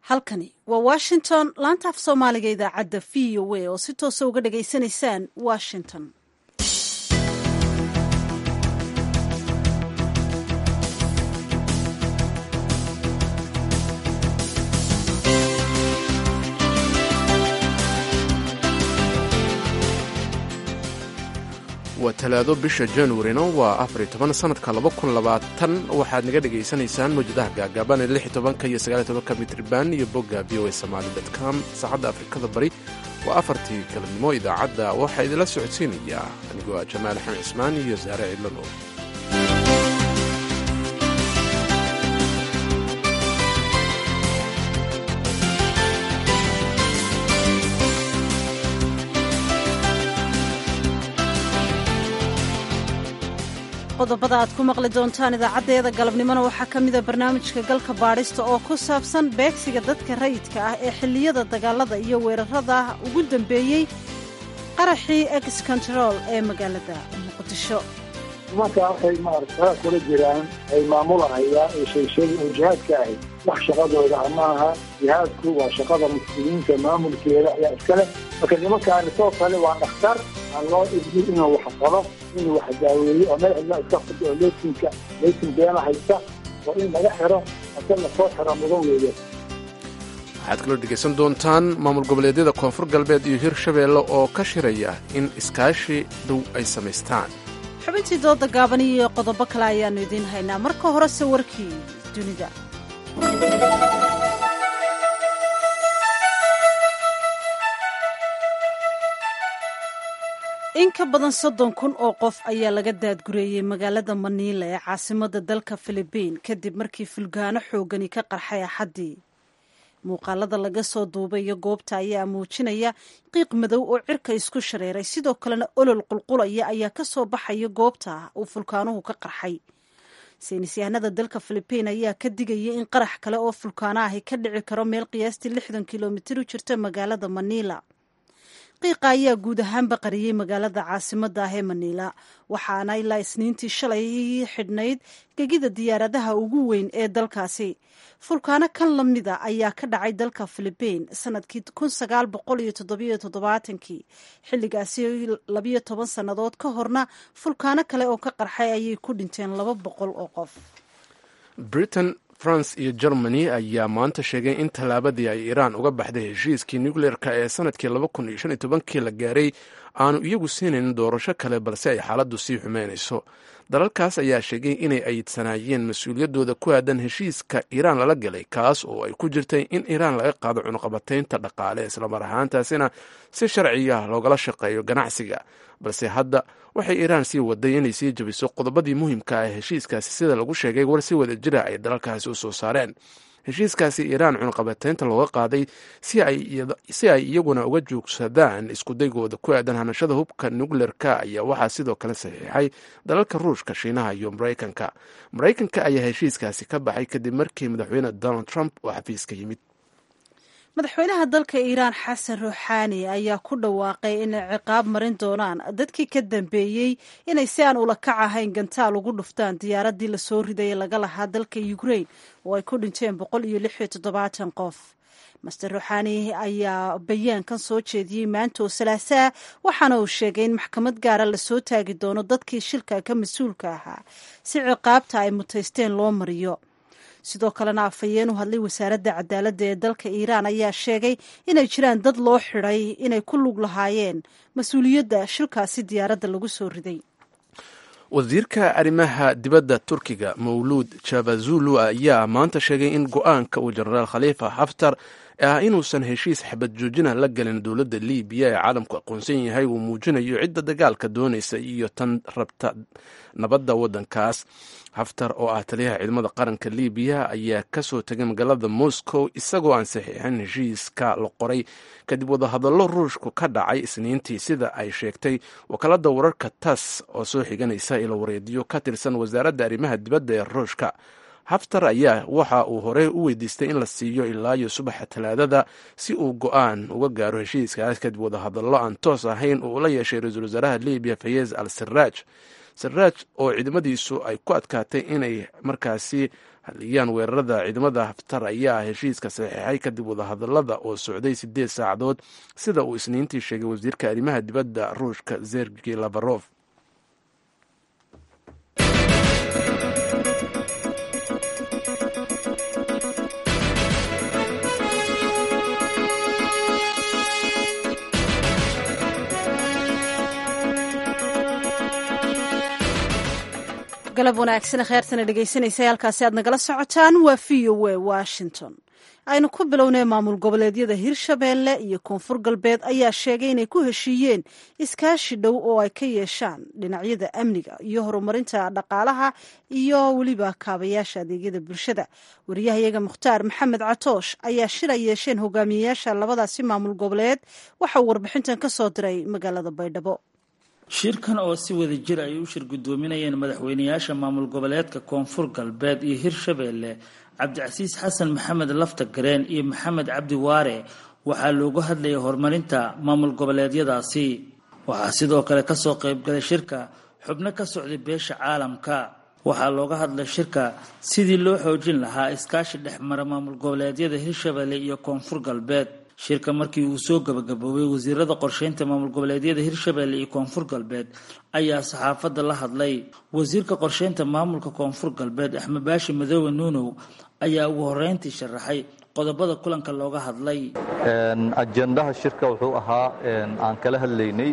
halkani waa washington laanta af soomaaliga idaacadda v o a oo si toosa uga dhagaysanaysaan washington waa talaado bisha januarina waa afar iyo toban sanadka laba kun labaatan waxaad naga dhagaysanaysaan mawjadaha gaagaaban ee lix iyo tobanka iyo sagaal iyo tobanka mitriban iyo bogga v o a somali com saacadda afrikada bari waa afartii galabnimo idaacadda waxaa idinla socodsiinayaa anigoo ah jamaal axmed cismaan iyo saare cidlano qodobada aad ku maqli doontaan idaacaddeeda galabnimona waxaa ka mida barnaamijka galka baadhista oo ku saabsan beegsiga dadka rayidka ah ee xilliyada dagaalada iyo weerarada ugu dambeeyey qaraxii ex control ee magaalada muqdisho nimankaa waxay maarata kula jiraan ay maamulahayaan ee sheegsheega oo jihaadka ahay wax shaqadooda ah maaha jihaadku waa shaqada muslimiinta maamulkeeda ayaa iskale marka nimankaani soo kale waa dhakhtar aan loo idmin inuu wax qabo inuu wax daaweeyo oo meel cidla iska furto oo leysinka leysin beena haysta oo in laga xiro ase lasoo xiro mudan weeye waxaad kaloo dhegaysan doontaan maamul goboleedyada koonfur galbeed iyo hirshabeelle oo ka shiraya in iskaashi dhow ay samaystaan xubintii dooda gaaban iyo qodobo kale ayaannu idiin haynaa marka horese warkii dunida in ka badan soddon kun oo qof ayaa laga daadgureeyey magaalada maniila ee caasimada dalka filibiin kadib markii fulgaano xoogani ka qarxay axaddii muuqaalada laga soo duubayo goobta ayaa muujinaya qiiq madow oo cirka isku shareeray sidoo kalena olol qulqulaya ayaa ka soo baxaya goobta uu fulkaanuhu ka qarxay saynisyahanada dalka filibiin ayaa ka digaya in qarax kale oo fulkaano ahi ka dhici karo meel qiyaastii lixdan kilomitir u jirta magaalada maniila qiiqa ayaa guud ahaanba qariyey magaalada caasimada ah ee maniila waxaana ilaa isniintii shalay xidhnayd gegida diyaaradaha ugu weyn ee dalkaasi fulkaano kan la mida ayaa ka dhacay dalka filibiin sanadkii kun sagaal boqol iyo toddobiyo toddobaatankii xilligaasi labiyo toban sannadood ka horna fulkaano kale oo ka qarxay ayay ku dhinteen laba boqol oo qof britain france iyo germany ayaa maanta sheegay in tallaabadii ay iiraan uga baxday heshiiskii nucleer-ka ee sanadkii laba kun iyo shan iyo tobankii la gaaray aanu iyagu siinayn doorasho kale balse ay xaaladdu sii xumeynayso dalalkaas ayaa sheegay inay ayidsanaayeen mas-uuliyaddooda ku aadan heshiiska iiraan lala galay kaas oo ay ku jirtay in iiraan laga qaado cunuqabataynta dhaqaale islamar ahaantaasina si sharciga loogala shaqeeyo ganacsiga balse hadda waxay iiraan sii waday inay sii jabiso qodobadii muhiimka ah heshiiskaasi sida lagu sheegay war si wada jira ay dalalkaasi u soo saareen heshiiskaasi iiraan cunuqabataynta looga qaaday si ay iyaguna uga joogsadaan iskudaygooda ku aadan hanashada hubka nucleer-ka ayaa waxaa sidoo kale saxiixay dalalka ruushka shiinaha iyo maraykanka maraykanka ayaa heshiiskaasi ka baxay kadib markii madaxweyne donald trump oo xafiiska yimid madaxweynaha dalka iiraan xasan ruuxaani ayaa ku dhawaaqay inay ciqaab marin doonaan dadkii ka dambeeyey inay si aan ula kac ahayn gantaal ugu dhuftaan diyaaraddii lasoo riday laga lahaa dalka ukrain oo ay ku dhinteen boqol iyo lix iyo toddobaatan qof master ruuxaani ayaa bayaankan soo jeediyey maanta oo salaasaa waxaana uu sheegay in maxkamad gaara lasoo taagi doono dadkii shilka ka mas-uulka ahaa si ciqaabta ay mutaysteen loo mariyo sidoo kalena afhayeen u hadlay wasaaradda cadaaladda ee dalka iiraan ayaa sheegay inay jiraan dad loo xidhay inay ku lug lahaayeen mas-uuliyadda shilkaasi diyaaradda lagu soo riday wasiirka arrimaha dibadda turkiga mawluud jabazulu ayaa maanta sheegay in go-aanka uu jenaraal khaliifa xaftar ah inuusan heshiis xabad joojina la gelin dowladda libiya ee caalamku aqoonsan yahay uu muujinayo cidda dagaalka doonaysa iyo tan rabta nabadda waddankaas haftar oo ah taliyaha ciidamada qaranka libiya ayaa ka soo tegay magaalada moscow isagoo aan saxiixin heshiiska la qoray kadib wadahadallo ruushku ka dhacay isniintii sida ay sheegtay wakaalada wararka tas oo soo xiganaysa ilo wareediyo ka tirsan wasaaradda arrimaha dibadda ee ruushka haftar ayaa waxa uu horey u weydiistay in la siiyo ilaa iyo subaxa talaadada si uu go-aan uga gaaro heshiiskaas kadib wadahadallo aan toos ahayn uu la yeeshay ra-iisul wasaaraha libiya fayez al siraaj siraaj oo ciidamadiisu ay ku adkaatay inay markaasi haliyaan weerarada ciidamada haftar ayaa heshiiska saxiixay kadib wadahadalada oo socday sideed saacadood sida uu isniintii sheegay wasiirka arrimaha dibadda ruushka sergey lafarof galab wanaagsan kheyrtana dhegaysanaysa halkaasi aad nagala socotaan waa v o a washington aynu ku bilownay maamul goboleedyada hirshabeelle iyo koonfur galbeed ayaa sheegay inay ku heshiiyeen iskaashi dhow oo ay ka yeeshaan dhinacyada amniga iyo horumarinta dhaqaalaha iyo weliba kaabayaasha adeegyada bulshada wariyahayaga mukhtaar maxamed catoosh ayaa shir ay yeesheen hogaamiyeyaasha labadaasi maamul goboleed waxauu warbixintan ka soo diray magaalada baydhabo shirkan oo si wada jir ay u shir guddoominayeen madaxweynayaasha maamul goboleedka koonfur galbeed iyo hirshabeelle cabdicasiis xasan maxamed lafta gareen iyo maxamed cabdi waare waxaa loogu hadlayay horumarinta maamul goboleedyadaasi waxaa sidoo kale kasoo qaybgalay shirka xubno ka socday beesha caalamka waxaa looga hadlay shirka sidii loo xoojin lahaa iskaashi dhexmara maamul goboleedyada hirshabeelle iyo koonfur galbeed shirka markii uu soo gabagaboobay wasiirada qorsheynta maamul goboleedyada hirshabeelle iyo koonfur galbeed ayaa saxaafadda la hadlay wasiirka qorsheynta maamulka koonfur galbeed axmed baashi madoobe nuunow ayaa ugu horeyntii sharaxay qodobada kulanka looga hadlay ajendaha shirka wuxuu ahaa aan kala hadlaynay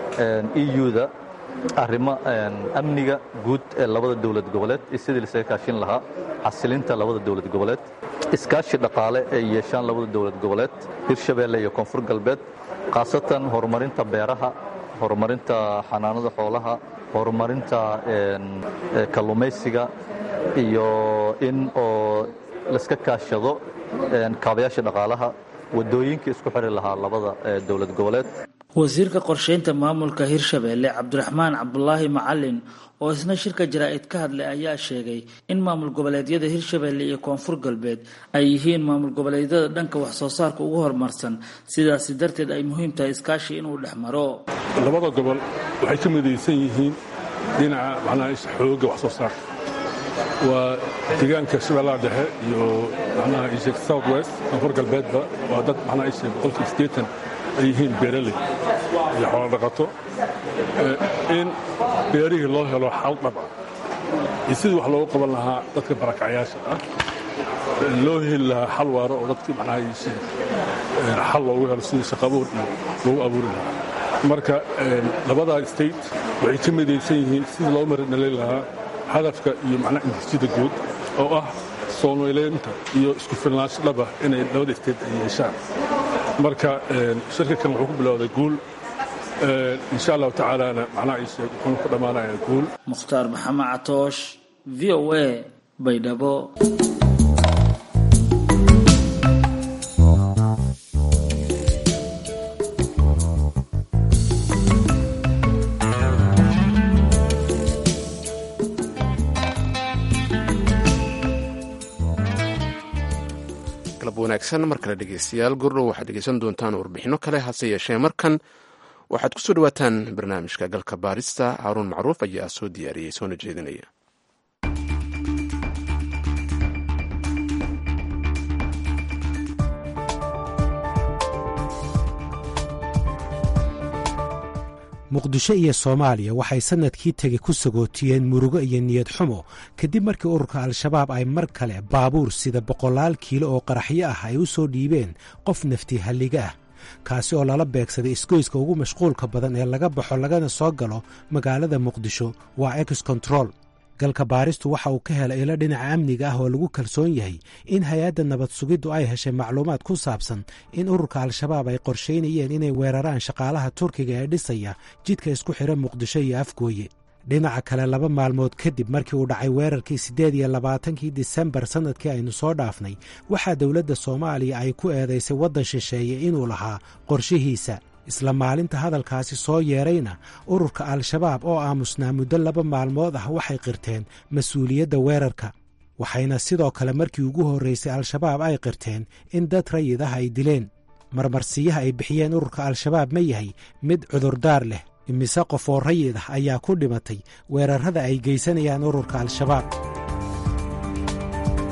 euda arrimo amniga guud ee labada dowlad goboleed iyo sidii lasaga kaashin lahaa xasilinta labada dowlad goboleed iskaashi dhaqaale ay yeeshaan labada dowlad goboleed hirshabeelle iyo koonfur galbeed khaasatan horumarinta beeraha horumarinta xanaanada xoolaha horumarinta kalluumaysiga iyo in oo laska kaashado kaabayaasha dhaqaalaha wadooyinka isku xiri lahaa labada dowlad goboleed wasiirka qorsheynta maamulka hirshabeelle cabdiraxmaan cabdulaahi macalin oo isna shirka jaraa'id ka hadlay ayaa sheegay in maamul goboleedyada hirshabeelle iyo koonfur galbeed ay yihiin maamul goboleedyada dhanka wax soo saarka ugu horumarsan sidaasi darteed ay muhiim tahay iskaashi inuu dhex maro labada gobol waxay ka midaysan yihiin dhinaca macnaha xooga wax soo saarka waa deegaanka shabeellaha dhexe iyo macnaha ishek south west koonfur galbeedba waa dad macnaha ishek boqolkiiba siddeetan ay yihiin beeraley iyo xoolo dhaqato in beerihii loo helo xal dhab ah iyo sidii wax loogu qaban lahaa dadka barakacyaasha ah loo heli lahaa xal waaro oo dadkii macnaha xal loogu helo sidii shaqabuur iyo loogu abuuri lahaa marka labadaa state waxay ka midaysan yihiin sidii loo marinalay lahaa hadafka iyo macnaha intijada guud oo ah soonweyleynta iyo isku filnaansho dhaba inay labada state ay yeeshaan marka shirka kan wuxuu ku bilowday guul insha allahu tacaalana macnaha ii sheeg wuxuuna ku dhammaanayaa guul mukhtaar maxamed catoosh v o a baydhabo wanaagsan mar kale dhegeystayaal gordhow waxaad dhegeysan doontaan warbixinno kale hase yeeshee markan waxaad ku soo dhawaataan barnaamijka galka baarista haaruun macruuf ayaa soo diyaariyey soona jeedinaya muqdisho iyo soomaaliya waxay sannadkii tegi ku sagootiyeen murugo iyo niyad xumo kadib markii ururka al-shabaab ay mar kale baabuur sida boqolaal kiilo oo qaraxyo ah ay u soo dhiibeen qof nafti halliga ah kaasi oo lala beegsaday isgoyska ugu mashquulka badan ee laga baxo lagana soo galo magaalada muqdisho waa ex control galka baaristu waxa uu ka helay ilo dhinaca amniga ah oo lagu kalsoon yahay in hay-adda nabad sugiddu ay heshay macluumaad ku saabsan in ururka al-shabaab ay qorshaynayeen inay weeraraan shaqaalaha turkiga ee dhisaya jidka isku xidha muqdisho iyo afgooye dhinaca kale laba maalmood kadib markii uu dhacay weerarkii siddeed iyo labaatankii disembar sannadkii aynu soo dhaafnay waxaa dowladda soomaaliya ay ku eedaysay waddan shisheeye inuu lahaa qorshihiisa isla maalinta hadalkaasi soo yeedrayna ururka al-shabaab oo aamusnaa muddo laba maalmood ah waxay qirteen mas-uuliyadda weerarka waxayna sidoo kale markii ugu horraysay al-shabaab ay qirteen in dad rayid ah ay dileen marmarsiyaha ay bixiyeen ururka al-shabaab ma yahay mid cudurdaar leh imise qof oo rayid ah ayaa ku dhimatay weerarrada ay geysanayaan ururka al-shabaab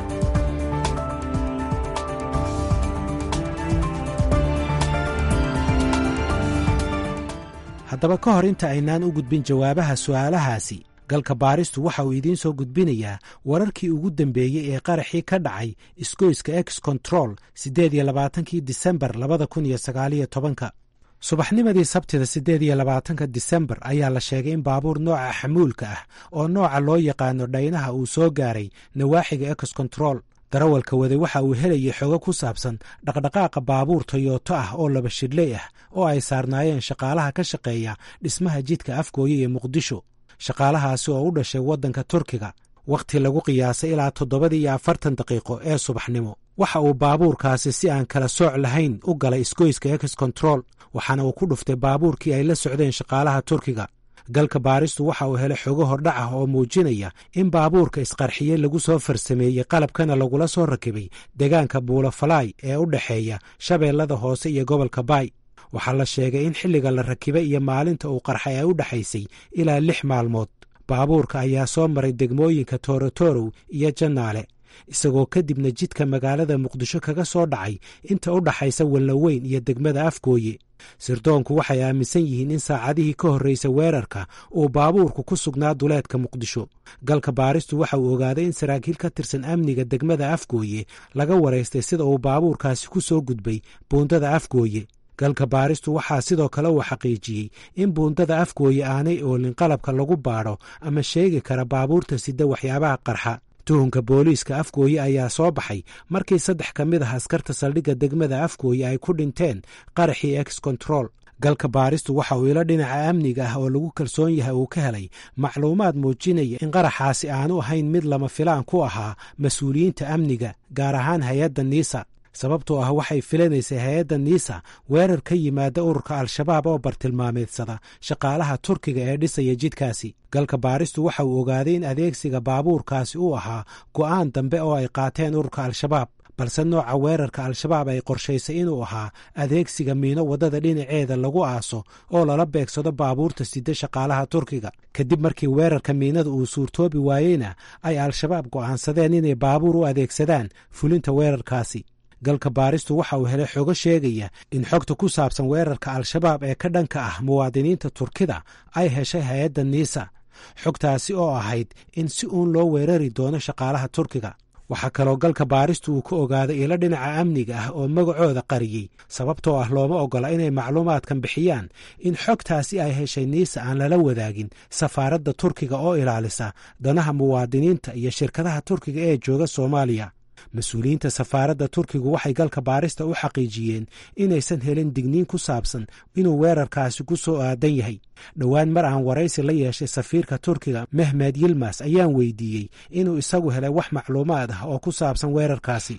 haddaba ka hor inta aynaan u gudbin jawaabaha su'aalahaasi galka baaristu waxa uu idiin soo gudbinayaa wararkii ugu dambeeyey ee qaraxii ka dhacay isgoyska ex control siddeed iyo labaatankii disembar labada kun iyo sagaaliyo tobanka subaxnimadii sabtida siddeed iyo labaatanka disembar ayaa la sheegay in baabuur nooca xamuulka ah oo nooca loo yaqaano dhaynaha uu soo gaaray nawaaxiga ex control darawalka wade waxa uu helayay xogo ku saabsan dhaqdhaqaaqa baabuur toyoto ah oo laba shidley ah oo ay saarnaayeen shaqaalaha ka shaqeeya dhismaha jidka afgooye ee muqdisho shaqaalahaasi oo u dhashay waddanka turkiga wakhti lagu qiyaasay ilaa toddobadii iyo afartan daqiiqo ee subaxnimo waxa uu baabuurkaasi si aan kala sooc lahayn u galay isgoyska ex control waxaana uu ku dhuftay baabuurkii ay la socdeen shaqaalaha turkiga galka baaristu waxa uu helay xogo hordhac ah oo muujinaya in baabuurka isqarxiyey lagu soo farsameeyey qalabkana lagula soo rakibay deegaanka buulafalaay ee u dhexeeya shabeellada hoose iyo gobolka baay waxaa la sheegay in xilliga la rakibay iyo maalinta uu qarxay ay u dhexaysay ilaa lix maalmood baabuurka ayaa soo maray degmooyinka toorotorow iyo jannaale isagoo kadibna jidka magaalada muqdisho kaga soo dhacay inta u dhaxaysa walnaweyn iyo degmada afgooye sirdoonku waxay aaminsan yihiin in saacadihii ka horreysa weerarka uu baabuurku ku sugnaa duleedka muqdisho galka baaristu waxa uu ogaaday in saraakiil ka tirsan amniga degmada afgooye laga waraystay sida uu baabuurkaasi ku soo gudbay buundada afgooye galka baaristu waxaa sidoo kale uu xaqiijiyey in buundada afgooye aanay oolin qalabka lagu baadho ama sheegi kara baabuurta sida waxyaabaha qarxa tuhunka booliiska afgooye ayaa soo baxay markii saddex ka mid ah askarta saldhigga degmada afgooye ay ku dhinteen qaraxii ex control galka baaristu waxa uu ilo dhinaca amniga ah oo lagu kalsoon yahay uu ka helay macluumaad muujinaya in qaraxaasi aanu ahayn mid lama filaan ku ahaa mas-uuliyiinta amniga gaar ahaan hay-adda niisa sababtoo ah waxay filanaysay hay-adda niisa weerar ka yimaada ururka al-shabaab oo bartilmaameedsada shaqaalaha turkiga ee dhisaya jidkaasi galka baaristu waxa uu ogaaday in adeegsiga baabuurkaasi uu ahaa go'aan dambe oo ay qaateen ururka al-shabaab balse nooca weerarka al-shabaab ay qorshaysay inuu ahaa adeegsiga miino waddada dhinaceeda lagu aaso oo lala beegsado baabuurta sida shaqaalaha turkiga kadib markii weerarka miinada uu suurtoobi waayeyna ay al-shabaab go'aansadeen inay baabuur u adeegsadaan fulinta weerarkaasi galka baaristu waxa uu helay xogo sheegaya in xogta ku saabsan weerarka al-shabaab ee ka dhanka ah muwaadiniinta turkida ay heshay hay-adda niisa xogtaasi oo ahayd in si uun loo weerari doono shaqaalaha turkiga waxaa kaloo galka baaristu uu ka ogaaday ilo dhinaca amniga ah oo magacooda qariyey sababtoo ah looma oggola inay macluumaadkan bixiyaan in xogtaasi ay heshay niisa aan lala wadaagin safaaradda turkiga oo ilaalisa danaha muwaadiniinta iyo shirkadaha turkiga ee jooga soomaaliya mas-uuliyiinta safaaradda turkigu waxay galka baarista u xaqiijiyeen inaysan helin digniin ku saabsan inuu weerarkaasi ku soo aadan yahay dhowaan mar aan waraysi la yeeshay safiirka turkiga mehmed yilmas ayaan weydiiyey inuu isagu helay wax macluumaad ah oo ku saabsan weerarkaasi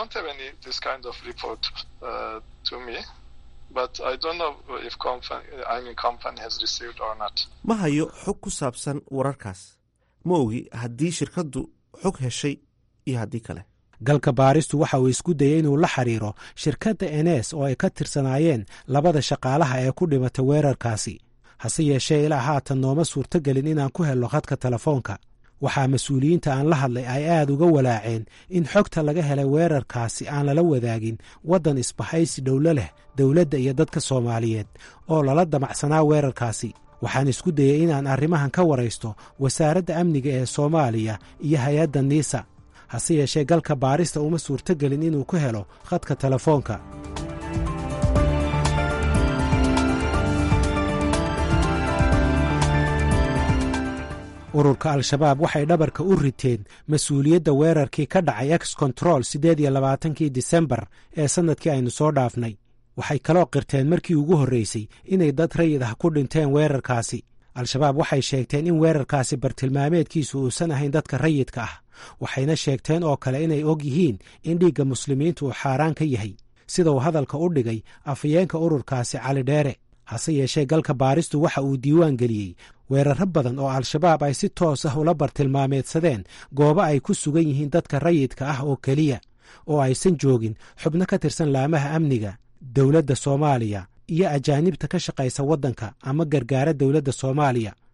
ma hayo xog ku saabsan wararkaas ma ogi haddii shirkaddu xog heshay iyo haddii kale galka baaristu waxa uu isku dayey inuu la xiriiro shirkadda enes oo ay ka tirsanaayeen labada shaqaalaha ee ku dhimatay weerarkaasi hase yeeshee ilaa haatan nooma suurtogelin inaan ku helno khadka telefoonka waxaa mas-uuliyiinta aan la hadlay ay aad uga walaaceen in xogta laga helay weerarkaasi aan lala wadaagin waddan isbahaysi dhowlo leh dowladda iyo dadka soomaaliyeed oo lala damacsanaa weerarkaasi waxaan isku dayey inaan arrimahan ka waraysto wasaaradda amniga ee soomaaliya iyo hay-adda niisa hase yeeshee galka baarista uma suurtogelin inuu ku helo khadka telefoonka ururka al-shabaab waxay dhabarka u riteen mas-uuliyadda weerarkii ka dhacay ex control siddeed iyo labaatankii disembar ee sannadkii aynu soo dhaafnay waxay kaloo qirteen markii ugu horreysay inay dad rayid ah ku dhinteen weerarkaasi al-shabaab waxay sheegteen in weerarkaasi bartilmaameedkiisu uusan ahayn dadka rayidka ah waxayna sheegteen oo kale inay og yihiin in dhiigga muslimiintu uu xaaraan ka yahay sida uu hadalka u dhigay afhayeenka ururkaasi cali dheere hase yeeshee galka baaristu waxa uu diiwaan geliyey weeraro badan oo al-shabaab ay si toos ah ula bartilmaameedsadeen goobo ay ku sugan yihiin dadka rayidka ah oo keliya oo aysan joogin xubno ka tirsan laamaha amniga dowladda soomaaliya iyo ajaanibta ka shaqaysa waddanka ama gargaara dowladda soomaaliya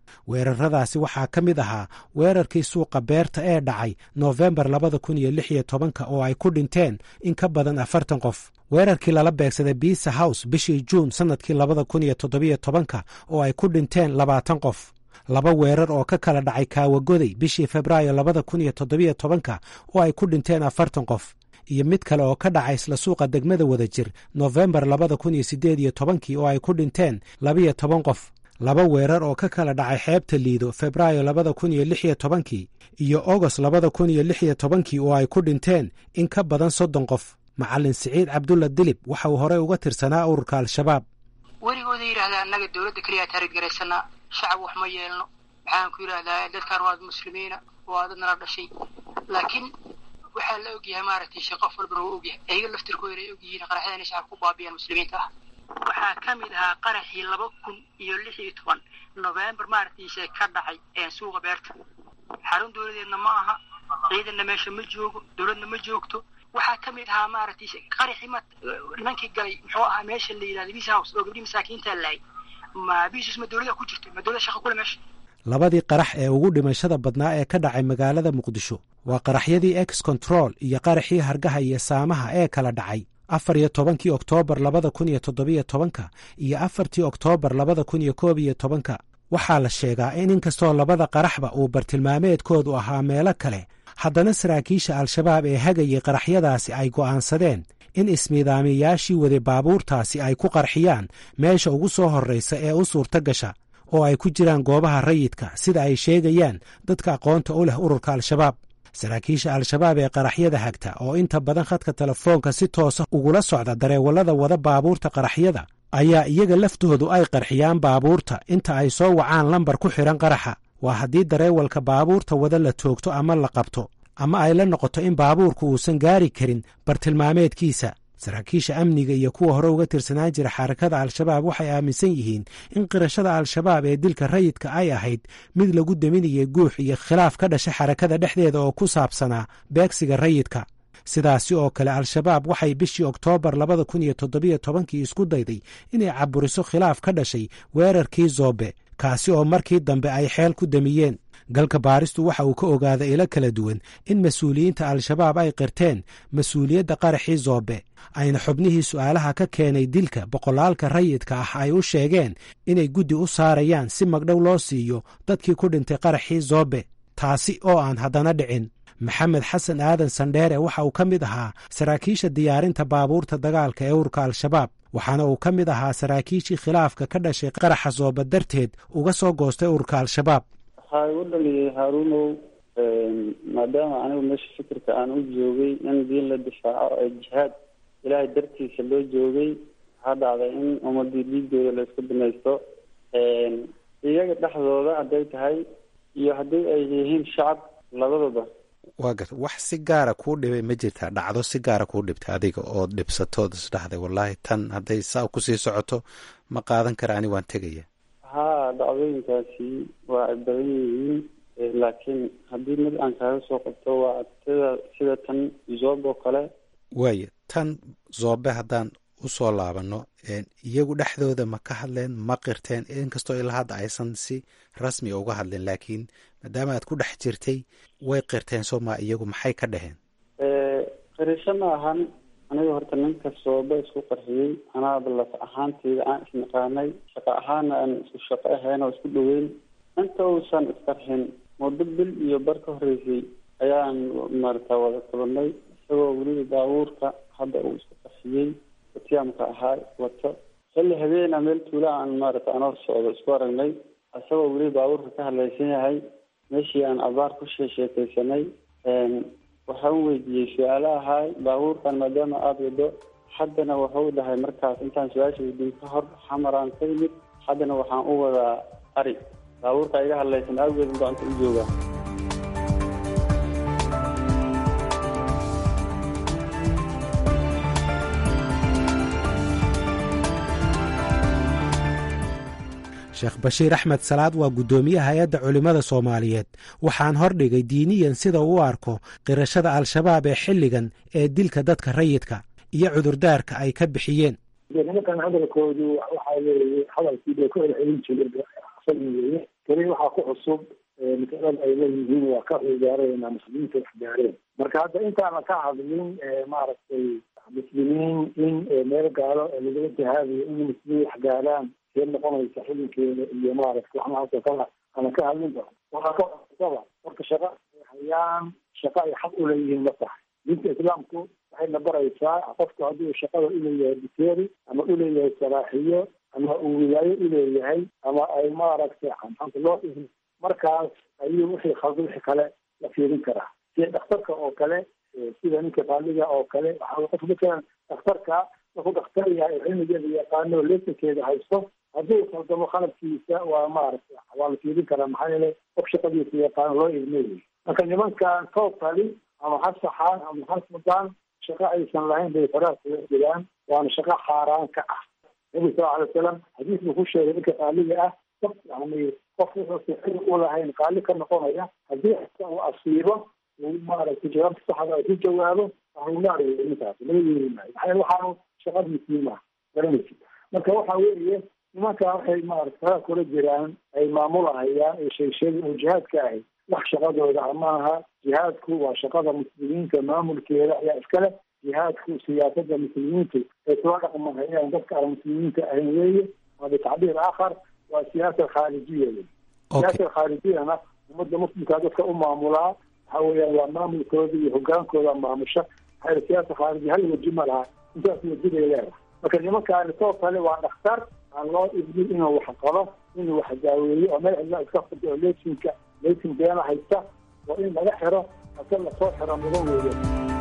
weeraradaasi waxaa ka mid ahaa weerarkii suuqa beerta ee dhacay noofembar labada kun iyo lix iyo tobanka oo ay ku dhinteen in ka badan afartan qof weerarkii lala beegsaday biisa house bishii juun sannadkii labada kun iyo toddobiyo tobanka oo ay ku dhinteen labaatan qof laba weerar oo ka kala dhacay kaawagoday bishii febraayo labada kun iyo toddobiyo tobanka oo ay ku dhinteen afartan qof iyo mid kale oo ka dhacay isla suuqa degmada wadajir nofembar labada kun iyo siddeed iyo tobankii oo ay ku dhinteen labiyo toban qof laba weerar oo ka kala dhacay xeebta liido febraayo labada kun iyo lix iyo tobankii iyo ogost labada kun iyo lix iyo tobankii oo ay ku dhinteen in ka badan soddon qof macallin siciid cabdulla dilib waxa uu horey uga tirsanaa ururka al-shabaab weligooda yidhahdaa annaga dowladda keliyaa taariggaraysanaa shacab wax ma yeelno maxaan ku yidhahdaa dadkaan waad muslimiina waa dad nala dhashay laakiin waxaa la ogyahay maaragtay she qof walbana waa ogyahay ayaga laftirkooda ay ogyihiin qaraxyada inay shacabka ku baabiyaan muslimiinta ah waxaa ka mid ahaa qaraxii laba kun iyo lix iyo toban novembar maaragtiise ka dhacay suuqa beerta xarun dowladeedna ma aha ciidanna meesha ma joogo dowladna ma joogto waxaa ka mid ahaa maaragtay qaraxii ma nimankii galay muxuu ahaa meesha la yidhahda bis house oo gabdhii masaakiinta laayay ma bisus ma dowlada ku jirto ma dowlada shaqa kule meesha labadii qarax ee ugu dhimashada badnaa ee ka dhacay magaalada muqdisho waa qaraxyadii ex control iyo qaraxii hargaha iyo saamaha ee kala dhacay afar iyo tobankii oktoobar labada kun iyo toddobiyo tobanka iyo afartii oktoobar labada kun iyo koob iyo tobanka waxaa la sheegaa in inkastoo labada qaraxba uu bartilmaameedkoodu ahaa meelo kale haddana saraakiisha al-shabaab ee hagayay qaraxyadaasi ay go'aansadeen in ismiidaamiyayaashii waday baabuurtaasi ay ku qarxiyaan meesha ugu soo horraysa ee u suurto gasha oo ay ku jiraan goobaha rayidka sida ay sheegayaan dadka aqoonta u leh ururka al-shabaab saraakiisha al-shabaab ee qaraxyada hagta oo inta badan khadka telefoonka si toosa ugula socda dareewallada wada baabuurta qaraxyada ayaa iyaga laftoodu ay qarxiyaan baabuurta inta ay soo wacaan lambar ku xidhan qaraxa waa haddii dareewalka baabuurta wada la toogto ama la qabto ama ay la noqoto in baabuurku uusan gaari karin bartilmaameedkiisa saraakiisha amniga iyo kuwa hore uga tirsanaan jira xarakada al-shabaab waxay aaminsan yihiin in qirashada al-shabaab ee dilka rayidka ay ahayd mid lagu deminayay guux iyo khilaaf ka dhashay xarakada dhexdeeda oo ku saabsanaa beegsiga rayidka sidaasi oo kale al-shabaab waxay bishii oktoobar labada kun iyo toddobiyo tobankii isku dayday inay caburiso khilaaf ka dhashay weerarkii zoobe kaasi oo markii dambe ay xeel ku damiyeen galka baaristu waxa uu ka ogaaday ilo kala duwan in mas-uuliyiinta al-shabaab ay qirteen mas-uuliyadda qaraxii zoobe ayna xubnihii su'aalaha ka keenay dilka boqolaalka rayidka ah ay u sheegeen inay guddi u saarayaan si magdhow loo siiyo dadkii ku dhintay qaraxii zoobe taasi oo aan haddana dhicin maxamed xasan aadan sandheere waxa uu ka mid ahaa saraakiisha diyaarinta baabuurta dagaalka ee urka al-shabaab waxaana uu ka mid ahaa saraakiishii khilaafka ka dhashay qaraxa zoobe darteed uga soo goostay ururka al-shabaab waxaa igu dhaliyay haaruunow maadaama anigu meesha fikirka aan u joogay in diin la difaaco ee jihaad ilaahay dartiisa loo joogay waxaa dhacday in ummadii dhiigooda la isku binaysto iyaga dhexdooda hadday tahay iyo haddii ay yihiin shacab labadaba waa garta wax si gaara kuu dhibay ma jirtaa dhacdo si gaara kuu dhibtay adiga oo dhibsatood isdhahday wallaahi tan hadday saa kusii socoto ma qaadan kara ani waan tegaya haa dhacdooyinkaasi waa ay badan yihiin laakiin haddii mid aan kaaga soo qabto waa sida sida tan zoob oo kale waaya tan zoobe haddaan usoo laabano iyagu dhexdooda ma ka hadleen ma qirteen inkastoo ilaa hadda aysan si rasmi uga hadleen laakiin maadaama aad ku dhex jirtay way qirteen soo maa iyagu maxay ka dhaheen qirisho ma ahan aniga horta ninka sooba isku qarxiyey anaaba laf ahaanteyda aan isnaqaanay shaqo ahaana aan isku shaqo ahayn oo isku dhaweyn inta uusan isqarxin muddo bil iyo bar ka horreysay ayaan maarata wada kulanay isagoo weliba baabuurka hadda uu isku qarxiyey watiyaamka ahaa wato xilli habeena meel tuula aan maarata anoo socdo isku aragnay isagoo weliba baabuurka ka hadlaysan yahay meeshii aan abaar ku sheesheekaysanay waxaan weydiiyey su-aalo ahaay baabuurkan maadaama aada wado haddana wuxuu dhahay markaas intaan su-aasha weydiin ka hor xamaraan ka yimid haddana waxaan u wadaa ari baabuurka iga hadlaysan awgeed gacanta u joogaa sheekh bashiir axmed salaad waa guddoomiye hay-adda culimmada soomaaliyeed waxaan hordhigay diiniyan sida uu arko qirashada al-shabaab ee xilligan ee dilka dadka rayidka iyo cudurdaarka ay ka bixiyeen nimankan hadalkoodu waxaa weeye hadalkii bay ku celcelin jireen muslin weeye keli waxaa ku cusub masalada ay leeyihiin waa ka ciyaarayna muslimiinta wax gaareen marka hadda intaana ka hadlin maaragtay muslimiin in meel gaalo lagala jihaadayo in muslimiin wax gaaraan see noqonaysa xilinkeeda iyo maaragtay waxnahaasoo kala ana ka hadlinba waxaa ka cusaba marka shaqa hayaan shaqa ay xaq uleeyihiin ma tahay diinta islaamku waxayna baraysaa qofku hadduu shaqada uleeyahay biteeri ama uleeyahay saraaxiyo ama uu wilaayo uleeyahay ama ay maaragtay maxaanta loo markaas ayuu wixii khalda wixii kale la fiirin karaa sida dhakhtarka oo kale sida ninka qaaliga oo kale waxaa qof matalan dhakhtarka markuu dhakhtar yahay cilmigeeda yaqaano lesankeeda haysto hadduu khaldamo khalabkiisa waa maaragtay waa la fiirin karaa maxaa yeelay qof shaqadiisa yaqaano loo ilmeeyay marka nimankan totally ama ha saxaan ama ha sudaan shaqo aysan lahayn bay faraha kula jiraan waana shaqo xaaraan ka ah nabi sal alay wasalam xadiis buu ku sheegay ninka qaaliga ah yani qof wuxuusa xili u lahayn qaali ka noqonaya haddii uu asiibo uu maaragtay jawaabta saxda ay ku jawaabo ahlunaar wey ninkaas laga yeeri maayo maxaa yeele waxaanu shaqadiisii maaha garanaysi marka waxa weeye nimanka waxay maarata faraha kula jiraan ay maamulahayaan ee sheegsheega oo jihaadka ahay wax shaqadooda amaaha jihaadku waa shaqada muslimiinta maamulkeeda ayaa iskale jihaadku siyaasada muslimiintu ay kula dhaqmahayaan dadka aan muslimiinta ahayn weeye waa bitacbiir aakhar waa siyaasa khaarijiya wey siyaasa khaarijiyana ummadda muslimkaa dadka u maamulaa waxa weeyaan waa maamulkooda iyo hogaankooda maamusha maxaa siyaasa khaarijiya hal weji ma laha intaas weji bay leedahay marka nimankaani soo kale waa dhakhtar aan loo idmin inuu wax qabo inuu wax daaweeyo oo meel cidla iska furto oo lesinka lesin beena haysta oo in laga xiro hase lasoo xiro mudan weeye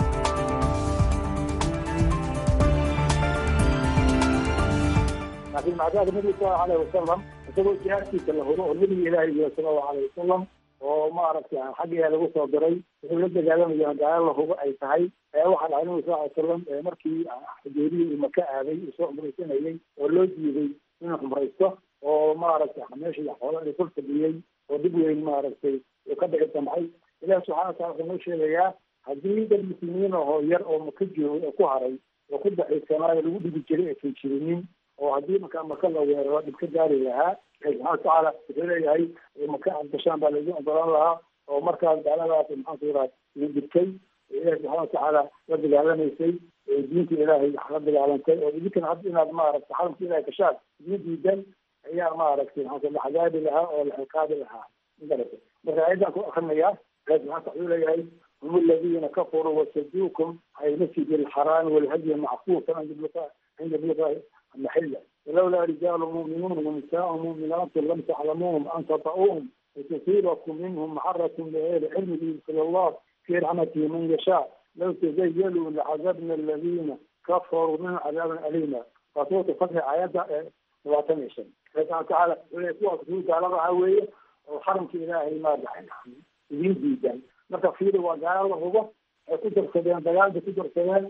laakiin macdaada nabiga sal alayhi wasalam isagoo jihaadkiisa la huro oo nabiga ilaahay yiri sala allahu alayhi wasalam oo maaragtay xaggiia lagu soo diray wuxuu la dagaalamaya gaalo la hubo ay tahay waxaa dhahay nabiga sal ly salam markii xudeeriya uu maka aaday uu soo cumraysanayay oo loo diiday inuu cumraysto oo maaragtay meeshii xoolo ay kul fadhiyey oo dib weyn maaragtay uu ka dhici damcay ilahi subxana watala wuxuu noo sheegayaa haddii dad muslimiin ahoo yar oo maka joogay oo ku haray oo ku daxiisanaayo lagu dhigi jiray aysan jirinin oo haddii markaa maka la weeraro dhib ka gaari lahaa ilahi subxana watacaala wuxuu leeyahay maka aad gashaan baa laidin ogolaan lahaa oo markaas gaaladaas maxaanku yiraha idin dhibtay ilahi subxana watacaala la dagaalamaysay diinta ilaahay la dagaalantay oo idinkana hadda inaad maaragtay xaramka ilahay gashaan idin diidan ayaa maaragtay maxaa la cadaabi lahaa oo la ciqaabi lahaa magarata marka ayadan ku akrinayaa ilahi subxana wuxuu leeyahay hum aladiina kafaruu wasaduukum can ilmasjid alxaraami walhadyi mackuufan cinda yabluqa maxila walawlaa rijaalu mu'minuun wanisaau mu'minaatu lam taclamuuhum an tata'uuhum litusiibakum minhum maxaratun bigayri cilmi yudkil allah fi raxmatihi man yashaa law tazayaluu lacadabna aladiina kafaruu minhum cadaaban alima waa suuratu fatxi aayadda labaatan iyo shan ilahi subxana watacaala wle kuwaas kuu gaalada ah weeye oo xaramka ilaahay maadaxay idiin diidan marka fiiri waa gaalo la hubo ay ku darsadeen dagaalbay ku darsadeen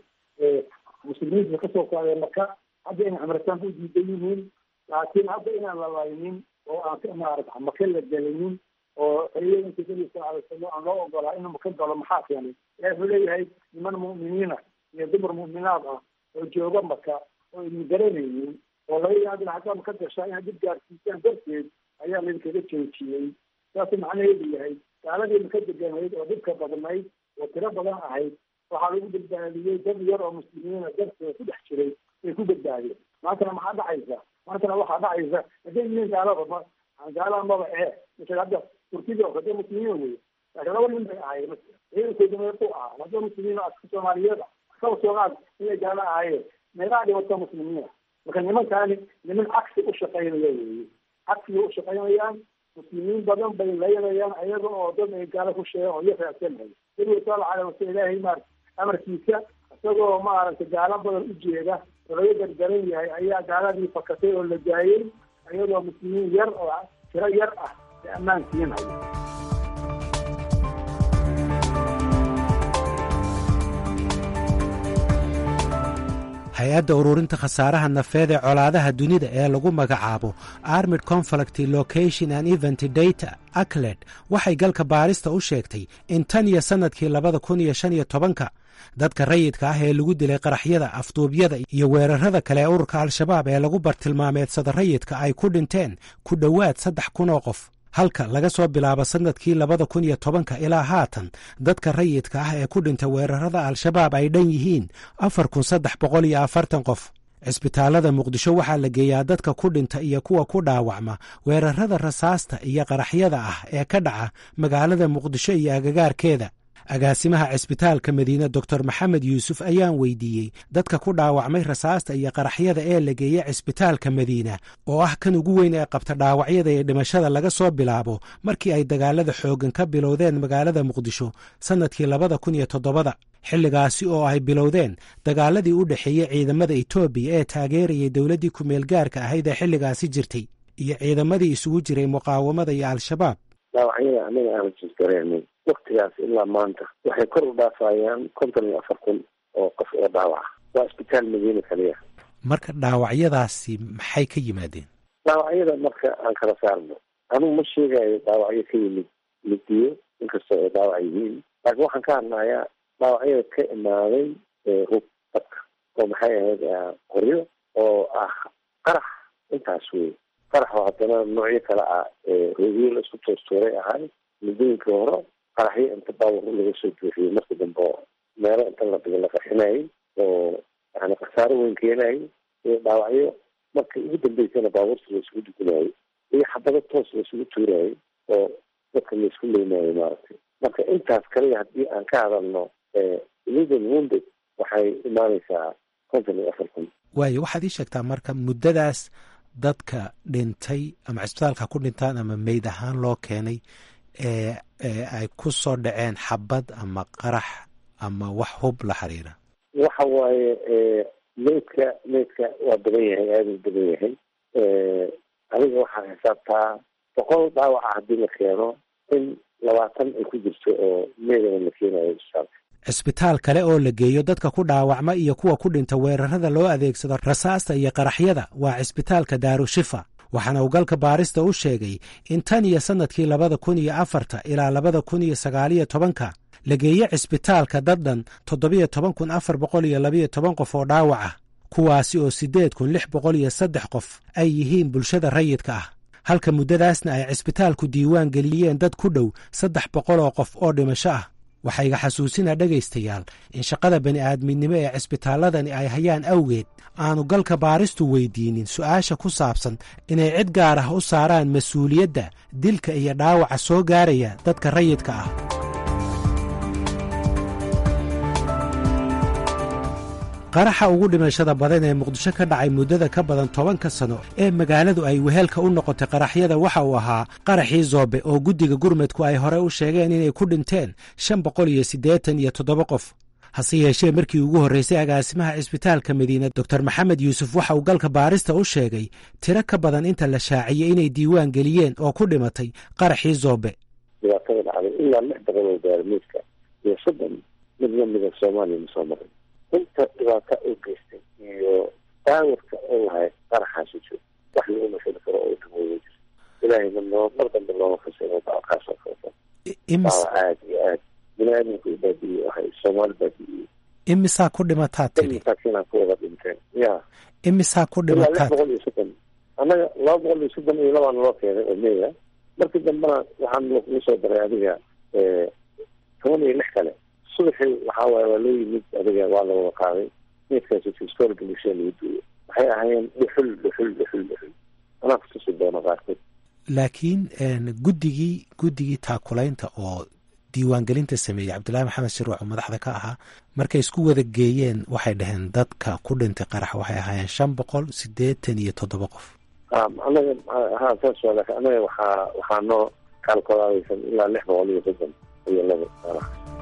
muslimiinta kasoo qaadeen maka hadda inay cumrataan u diidan yihiin laakiin hadda inaan la laynin oo aan maarata maka la gelinin oo xiliyadanka nabi sal alay salam aan loo ogolaa inuu maka galo maxaa keenay ilahi wuxuu leeyahay niman mu'miniina iyo dumar mu'minaad ah oo jooga maka oo idin garanaynin oo laga yaabila haddaad maka gashaa inaad dib gaarsiisaan darteed ayaa laydinkaga joojiyey saasuu macnaheedu yahay gaaladii maka deganayd oo dhibka badnayd oo tiro badan ahayd waxaa lagu badbaadiyey dad yar oo muslimiina darteeda ku dhex jiray ay ku badbaadeen maantana maxaa dhacaysa maantana waxaa dhacaysa hadday yihiin gaalada gaalada maba ee misal hadda turkida oo hadda muslimiin wey laakiin laba nin bay ahaayeen ciidankooda meequ ahaa hadda muslimiin aska soomaaliyeed kaba soomaal inay gaalo ahaayeen meeqaa dhibata muslimiina marka nimankaani niman cagsi u shaqaynaya weeye cagsiga u shaqaynayaan muslimiin badan bay laynayaan ayaga oo dad ay gaalo ku sheegan oo iyo raacsanhay nabiga sal alay wasal ilaahay maar amarkiisa isagoo maaragtay gaalo badan u jeeda oo laga gargaran yahay ayaa gaaladii fakatay oo la daayey iyadoo muslimiin yar oo tiro yar ah ay ammaan siinhayo hay-adda ururinta khasaaraha nafeed ee colaadaha dunida ee lagu magacaabo armid conflict location and event data acled waxay galka baarista u sheegtay in tan iyo sannadkii labada kun iyo shan iyo tobanka dadka rayidka ah ee lagu dilay qaraxyada afduubyada iyo weerarada kale ee ururka al-shabaab ee lagu bartilmaameedsada rayidka ay ku dhinteen ku dhowaad saddex kun oo qof halka laga soo bilaabo sannadkii labada kun iyo tobanka ilaa haatan dadka rayidka ah ee ku dhintay weerarada al-shabaab ay dhan yihiin afar kun saddex boqol iyo afartan qof cisbitaalada muqdisho waxaa la geeyaa dadka ku dhinta iyo kuwa ku dhaawacma weerarada rasaasta iyo qaraxyada ah ee ka dhaca magaalada muqdisho iyo agagaarkeeda agaasimaha cisbitaalka madiine doctor maxamed yuusuf ayaan weydiiyey dadka ku dhaawacmay rasaasta iyo qaraxyada ee la geeya cisbitaalka madiina oo ah kan ugu weyn ee qabta dhaawacyada iyo dhimashada laga soo bilaabo markii ay dagaalada xooggan ka bilowdeen magaalada muqdisho sannadkii labada kun iyo toddobada xilligaasi oo ay bilowdeen dagaaladii u dhexeeyey ciidamada etoobiya ee taageerayay dowladdii ku-meel gaarka ahayd ee xilligaasi jirtay iyo ciidamadii isugu jiray muqaawamada iyo al-shabaab dhaawacyada anaga aan jisgareynay waktigaas ilaa maanta waxay kor u dhaafayaan konton iyo afar kun oo qof oo dhaawaca waa isbitaal madiina kaliya marka dhaawacyadaasi maxay ka yimaadeen dhaawacyada marka aan kala saarno anugu ma sheegayo dhaawacyo ka yimid midiyo inkastoo ay dhaawac yihiin laakiin waxaan ka hadlayaa dhaawacyada ka imaaday hub dadka oo maxay ahayd qoryo oo ah qarax intaas wey qarax oo haddana noocyo kale ah roogyo la isku toostuuray ahay muddooyinkii hore qaraxyo inta baabur laga soo buuxiyey marka dambe oo meelo inta la dhigo la qarxinayay oo yani khasaaro weyn keenayay iyo dhaawacyo marka ugu dambeysana baabuurta la isugu dugunayay iyo xabado toos la isugu tuurayay oo dadka la isku leynayo maaragtay marka intaas kaliya haddii aan ka hadalno illegal wounded waxay imaanaysaa konton iyo afar kun waayo waxaad ii sheegtaa marka muddadaas dadka dhintay ama cisbitaalka ku dhintaan ama meyd ahaan loo keenay ee ay ku soo dhaceen xabad ama qarax ama wax hub la xiriira waxa waaye meydka meydka waa badan yahay aada u badan yahay adiga waxaa xisaabtaa boqol dhaawaca haddii la keeno in labaatan ay ku jirto oo meydana la keenayo isbitaalka cisbitaal kale oo la geeyo dadka ku dhaawacma iyo kuwa ku dhinta weerarada loo adeegsado rasaasta iyo qaraxyada waa cisbitaalka daarushifa waxaana uu galka baarista u sheegay in tan iyo sannadkii labada kun iyo afarta ilaa labada kun iyo sagaaliyo tobanka la geeye cisbitaalka daddhan toddobiyo toban kun afar boqol iyo labayo toban qof oo dhaawac ah kuwaasi oo siddeed kun lix boqol iyo saddex qof ay yihiin bulshada rayidka ah halka muddadaasna ay cisbitaalku diiwaan geliyeen dad ku dhow saddex boqol oo qof oo dhimasho ah waxaa iga xasuusinaa dhegaystayaal in shaqada bani'aadminimo ee cisbitaalladani ay hayaan awgeed aanu galka baaristu weydiinin su'aasha ku saabsan inay cid gaar ah u saaraan mas-uuliyadda dilka iyo dhaawaca soo gaaraya dadka rayidka ah qaraxa ugu dhimashada badan ee muqdisho ka dhacay muddada ka badan tobanka sano ee magaaladu ay wehelka u noqotay qaraxyada waxa uu ahaa qaraxii zoobe oo guddiga gurmudku ay hore u sheegeen inay ku dhinteen shan boqol iyo siddeetan iyo toddoba qof hase yeeshee markii ugu horreysay agaasimaha cisbitaalka madiina doctor maxamed yuusuf waxa uu galka baarista u sheegay tiro ka badan inta la shaaciyey inay diiwaan geliyeen oo ku dhimatay qaraxii zoobe dhibaatada dhacday ilaa lix boqol oo gaarmiidka iyo soddon mid lamida soomaaliya ma soo marin inta dhibaata u geystay iyo daawarka oo lahay qaraxaasi jiro wax lagu mashali karo oo dhimooya jiro ilaahayna noo mar dambe looma fasiro daawakaasoo kaleto daawa aada iyo aad bini-aadamku baadiye waxay soomaali baadiye imisaa ku dhimataa tiri masaakiinaa ku wada dhinteen ya imisaa ku ilaa lix dhimataa boqol iyo soddon annaga laba boqol iyo soddon iyo labaan loo keenay oo meya markii dambena waxaan lagu soo daray adiga toban iyo lix kale subaxii waxaa waaye waa loo yimid adiga waa la wada qaaday meydkaasi fistoolka bulshada lagu duuyo waxay ahaayeen dhuxul dhuxul dhuxul dhuxul anaa kutusi doono qaarkood laakiin guddigii guddigii taakulaynta oo diiwaangelinta sameeyey cabdullaahi maxamed shiruuc oo madaxda ka ahaa markay isku wada geeyeen waxay dhaheen dadka ku dhintay qarax waxay ahaayeen shan boqol siddeetan iyo toddoba qof anaga ha saas waa laakiin anaga waxaa waxaa noo kaalkolaadaysan ilaa lix boqol iyo soddon iyo laba qarax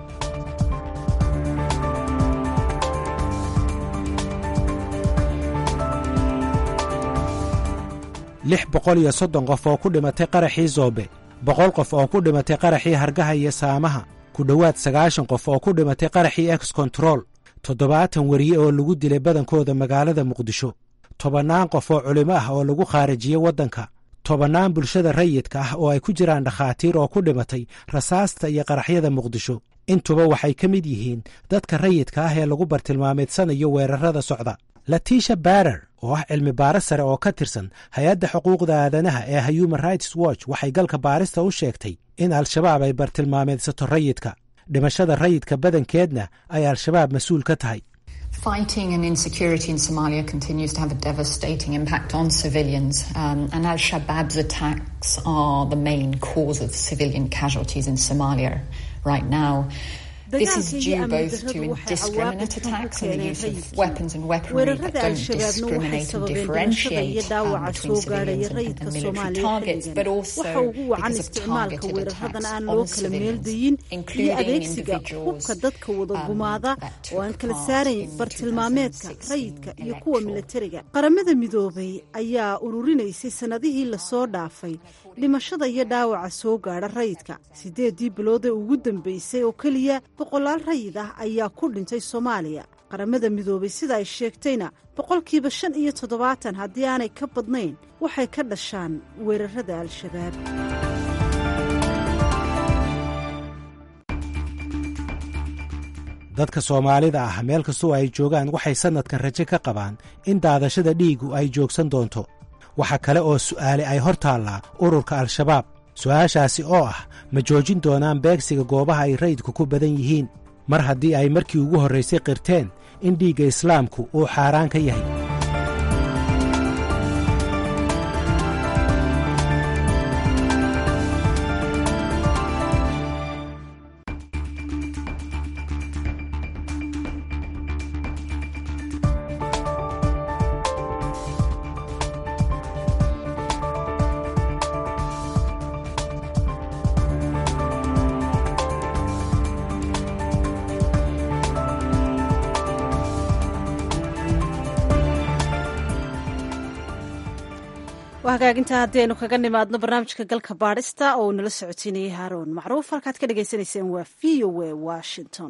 lix boqol iyo soddon qof oo ku dhimatay qaraxii zoobe boqol qof oo ku dhimatay qaraxii hargaha iyo saamaha ku dhowaad sagaashan qof oo ku dhimatay qaraxii ex control toddobaatan weriye oo lagu dilay badankooda magaalada muqdisho tobannaan qof oo culimo ah oo lagu khaarijiyey waddanka tobannaan bulshada rayidka ah oo ay ku jiraan dhakhaatiir oo ku dhimatay rasaasta iyo qaraxyada muqdisho intuba waxay ka mid yihiin dadka rayidka ah ee lagu bartilmaameedsanayo weerarada socda latisha barer oo ah cilmi baaris sare oo ka tirsan hay-adda xuquuqda aadanaha ee human rights watch waxay galka baarista u sheegtay in al-shabaab ay bartilmaameedsato rayidka dhimashada rayidka badankeedna ay al-shabaab mas-uul ka tahay Fighting and insecurity in Somalia continues to have a devastating impact on civilians, um, and Al Shabaab's attacks are the main cause of civilian casualties in Somalia right now. This is due both to indiscriminate attacks and the use of weapons and weaponry that don't discriminate and differentiate um, between civilians and, and military targets, but also because of targeted attacks on civilians, including individuals dadka wada gumaada oo aan kala saarayn bartilmaameedka rayidka iyo kuwa milatariga qaramada midoobay ayaa ururinaysay sannadihii lasoo dhaafay dhimashada iyo dhaawaca soo gaadha rayidka siddeedii biloodee ugu dambeysay oo keliya boqolaal rayid ah ayaa ku dhintay soomaaliya qaramada midoobay sida ay sheegtayna boqolkiiba shan iyo toddobaatan haddii aanay ka badnayn waxay ka dhashaan weerarada al-shabaab dadka soomaalida ah meel kastoo ay joogaan waxay sannadkan rajo ka qabaan in daadashada dhiigu ay joogsan doonto waxa kale oo su'aale ay hor taallaa ururka al-shabaab su'aashaasi oo ah ma joojin doonaan beegsiga goobaha ay rayidku ku badan yihiin mar haddii ay markii ugu horraysay qirteen in dhiigga islaamku uu xaaraan ka yahay hagaaginta haddii aynu kaga nimaadno barnaamijka galka baadhista oo uu nala socotiinayay haaroon macruuf halkaad ka dhagaysanayseen waa v o a washington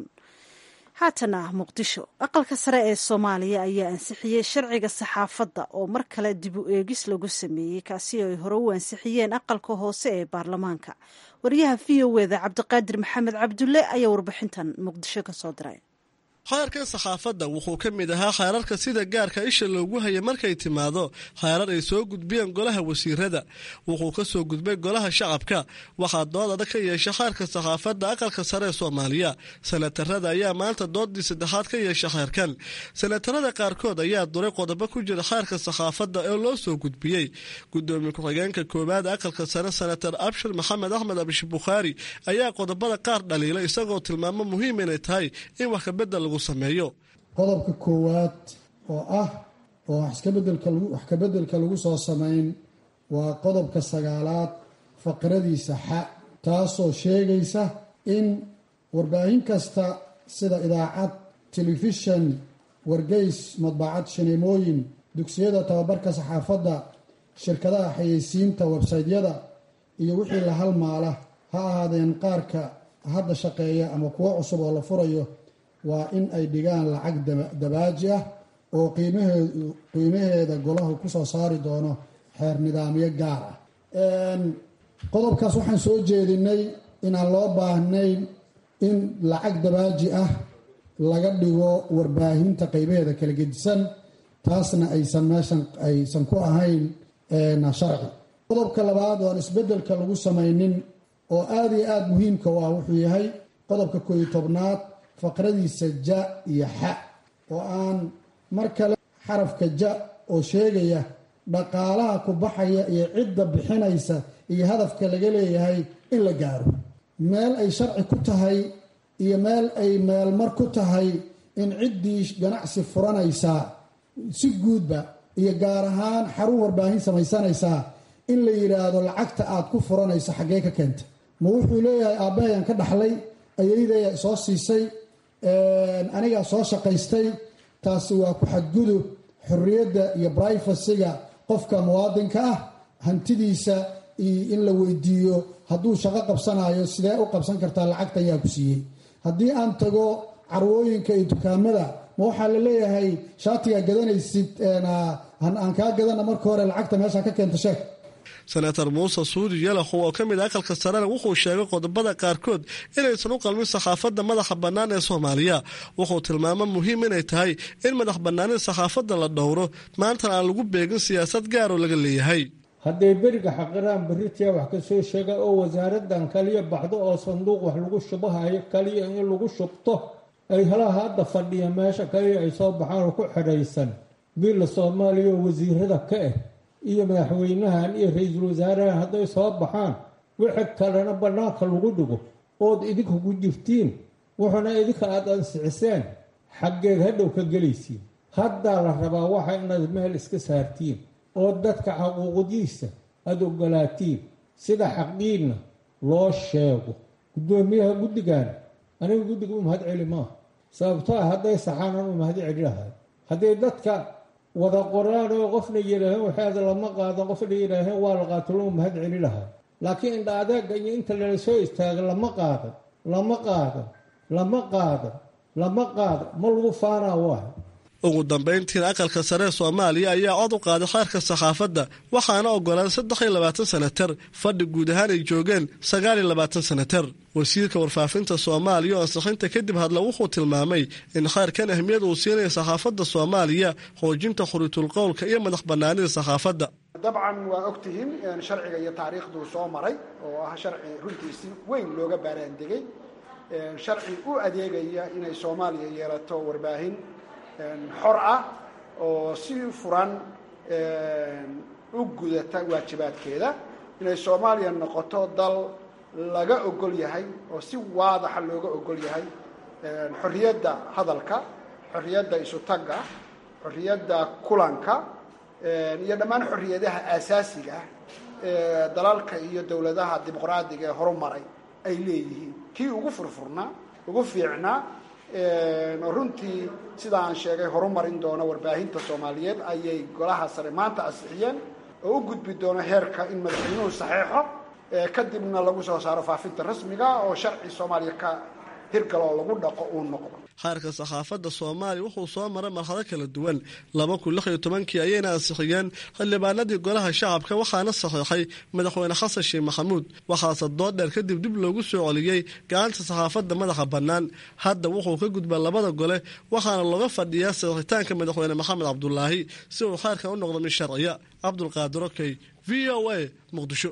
haatana muqdisho aqalka sare ee soomaaliya ayaa ansixiyey sharciga saxaafadda oo mar kale dib u eegis lagu sameeyey kaasi ay hore u ansixiyeen aqalka hoose ee baarlamaanka wariyaha v o eda cabdiqaadir maxamed cabdulle ayaa warbixintan muqdisho ka soo diray khayrkan saxaafadda wuxuu ka mid ahaa khayrarka sida gaarka isha loogu haya markay timaado khayrar ay soo gudbiyeen golaha wasiirada wuxuu ka soo gudbay golaha shacabka waxaa dood adag ka yeesha khayrka saxaafadda aqalka sare ee soomaaliya sanatarada ayaa maanta doodii saddexaad ka yeesha khayrkan sanatarada qaarkood ayaa duray qodobo ku jira khayrka saxaafadda ee loo soo gudbiyey gudoomiye ku-xigeenka koowaad aqalka sare sanatar abshir maxamed axmed abish bukhaari ayaa qodobada qaar dhaliila isagoo tilmaamo muhiim inay tahay in wax kabedel lagu qodobka koowaad oo ah oo wax kabeddelka lagu soo samayn waa qodobka sagaalaad faqradiisa xa taasoo sheegaysa in warbaahin kasta sida idaacad telefishan wargeys madbacad shineemooyin dugsiyada tababarka saxaafadda shirkadaha xayeysiinta websaytyada iyo wixii la halmaala ha ahaadeen qaarka hadda shaqeeya ama kuwo cusub oo la furayo waa in ay dhigaan lacag dabaaji ah oo qiimaheeda golahu kusoo saari doono xeer nidaamyo gaar ah qodobkaas waxaan soo jeedinay inaan loo baahnayn in lacag dabaaji ah laga dhigo warbaahinta qeybaheeda kala gedisan taasna aysan meeshan aysan ku ahayn sharci qodobka labaad oo aan isbedelka lagu samaynin oo aada iyo aada muhiimka u ah wuxuu yahay qodobka kooiyo tobnaad faqradiisa ja iyo xa oo aan mar kale xarafka ja oo sheegaya dhaqaalaha ku baxaya iyo cidda bixinaysa iyo hadafka laga leeyahay in la gaaro meel ay sharci ku tahay iyo meel ay meelmar ku tahay in ciddii ganacsi furanaysaa si guudba iyo gaar ahaan xarun warbaahin samaysanaysaa in la yidhaahdo lacagta aad ku furanayso xaggee ka keenta ma wuxuu leeyahay aabbahayan ka dhaxlay ayaydaya soo siisay anigaa soo shaqaystay taasi waa ku xadgudub xorriyadda iyo brifacyga qofka muwaadinka ah hantidiisa in la weydiiyo hadduu shaqo qabsanayo sidee u qabsan kartaa lacagtan yaa ku siiyey haddii aan tago carwooyinka iyo dukaamada ma waxaa la leeyahay shaatigaa gadanaysid aan kaa gadana marka hore lacagta meesha ka keenta sheeg senator muuse suudi yalaxow oo ka mid a aqalka sarena wuxuu sheegay qodobada qaarkood inaysan u qalmin saxaafadda madaxa bannaan ee soomaaliya wuxuu tilmaamo muhiim inay tahay in madax bannaanida saxaafadda la dhowro maantana aan lagu beegin siyaasad gaaroo laga leeyahay hadday beriga xaqiraan beritiya wax ka soo sheega oo wasaaradan kaliya baxdo oo sanduuq wax lagu shubahayo kaliya in lagu shubto ay halaha hadda fadhiya meesha kaliya ay soo baxaan oo ku xidhaysan biilla soomaaliya oo wasiirada ka ah iyo madaxweynahan iyo ra-iisul wasaarahan hadday soo baxaan wixii kalena bannaanka lagu dhigo ood idinka ku jirtiin wuxuuna idinka aada ansixiseen xaggeed hadhow ka gelaysiin haddaa la rabaa waxa inaad meel iska saartiin oo dadka xaquuqdiisa aada ogolaatiin sida xaqiinna loo sheego guddoomiyaha guddigan aniga guddiga u mahad celi maaha sababtoa hadday saxaanan u mahad celi lahay hadday dadka wada qoraan oo qofna yidhaaheen waxaada lama qaadan qofna yidhaaheen waa la qaatalo u mahad celi lahay laakiin indha adeega iyo inta lala soo istaaga lama qaadan lama qaadan lama qaadan lama qaadan ma lagu faanaa waay ugu dambayntiina aqalka sare ee soomaaliya ayaa cod u qaaday xeerka saxaafadda waxaana ogolaaday saddex iyo labaatan senatar fadhi guud ahaan ay joogeen sagaal iyo labaatan senatar wasiirka warfaafinta soomaaliya oo ansixinta kadib hadla wuxuu tilmaamay in kheyrkan ahmiyad uu siinaya saxaafadda soomaaliya xoojinta khuriitulqowlka iyo madax bannaanida saxaafadda dabcan waa ogtihiin sharciga iyo taariikhduu soo maray oo ah sharci runtiisi weyn looga baaraandegay sharci u adeegaya inay soomaaliya yeelato warbaahin xor ah oo si furan u gudata waajibaadkeeda inay soomaaliya noqoto dal laga ogol yahay oo si waadaxa looga ogol yahay xorriyadda hadalka xorriyadda isutagga xorriyadda kulanka iyo dhammaan xorriyadaha aasaasiga ah ee dalalka iyo dowladaha dimuqraadiga ee horumaray ay leeyihiin kii ugu furfurnaa ugu fiicnaa oo runtii sida aan sheegay horumarin doono warbaahinta soomaaliyeed ayay golaha sare maanta ansixiyeen oo u gudbi doono heerka in madaxweynuhu saxeexo kadibna lagu soo saaro faafinta rasmiga oo sharci soomaaliya ka hirgalo oo lagu dhaqo uu noqdo xeerka saxaafadda soomaaliya wuxuu soo maray marxado kala duwan laba kun lix iyo tobankii ayayna ansixiyeen xildhibaanadii golaha shacabka waxaana saxiixay madaxweyne xasan sheekh maxamuud waxaase dood dheer kadib dib loogu soo celiyey gacanta saxaafadda madaxa bannaan hadda wuxuu ka gudbaa labada gole waxaana looga fadhiyaa saxiixitaanka madaxweyne maxamed cabdulaahi si uu xeerkan u noqdo mid sharciya cabdulqaadir okey v o a muqdisho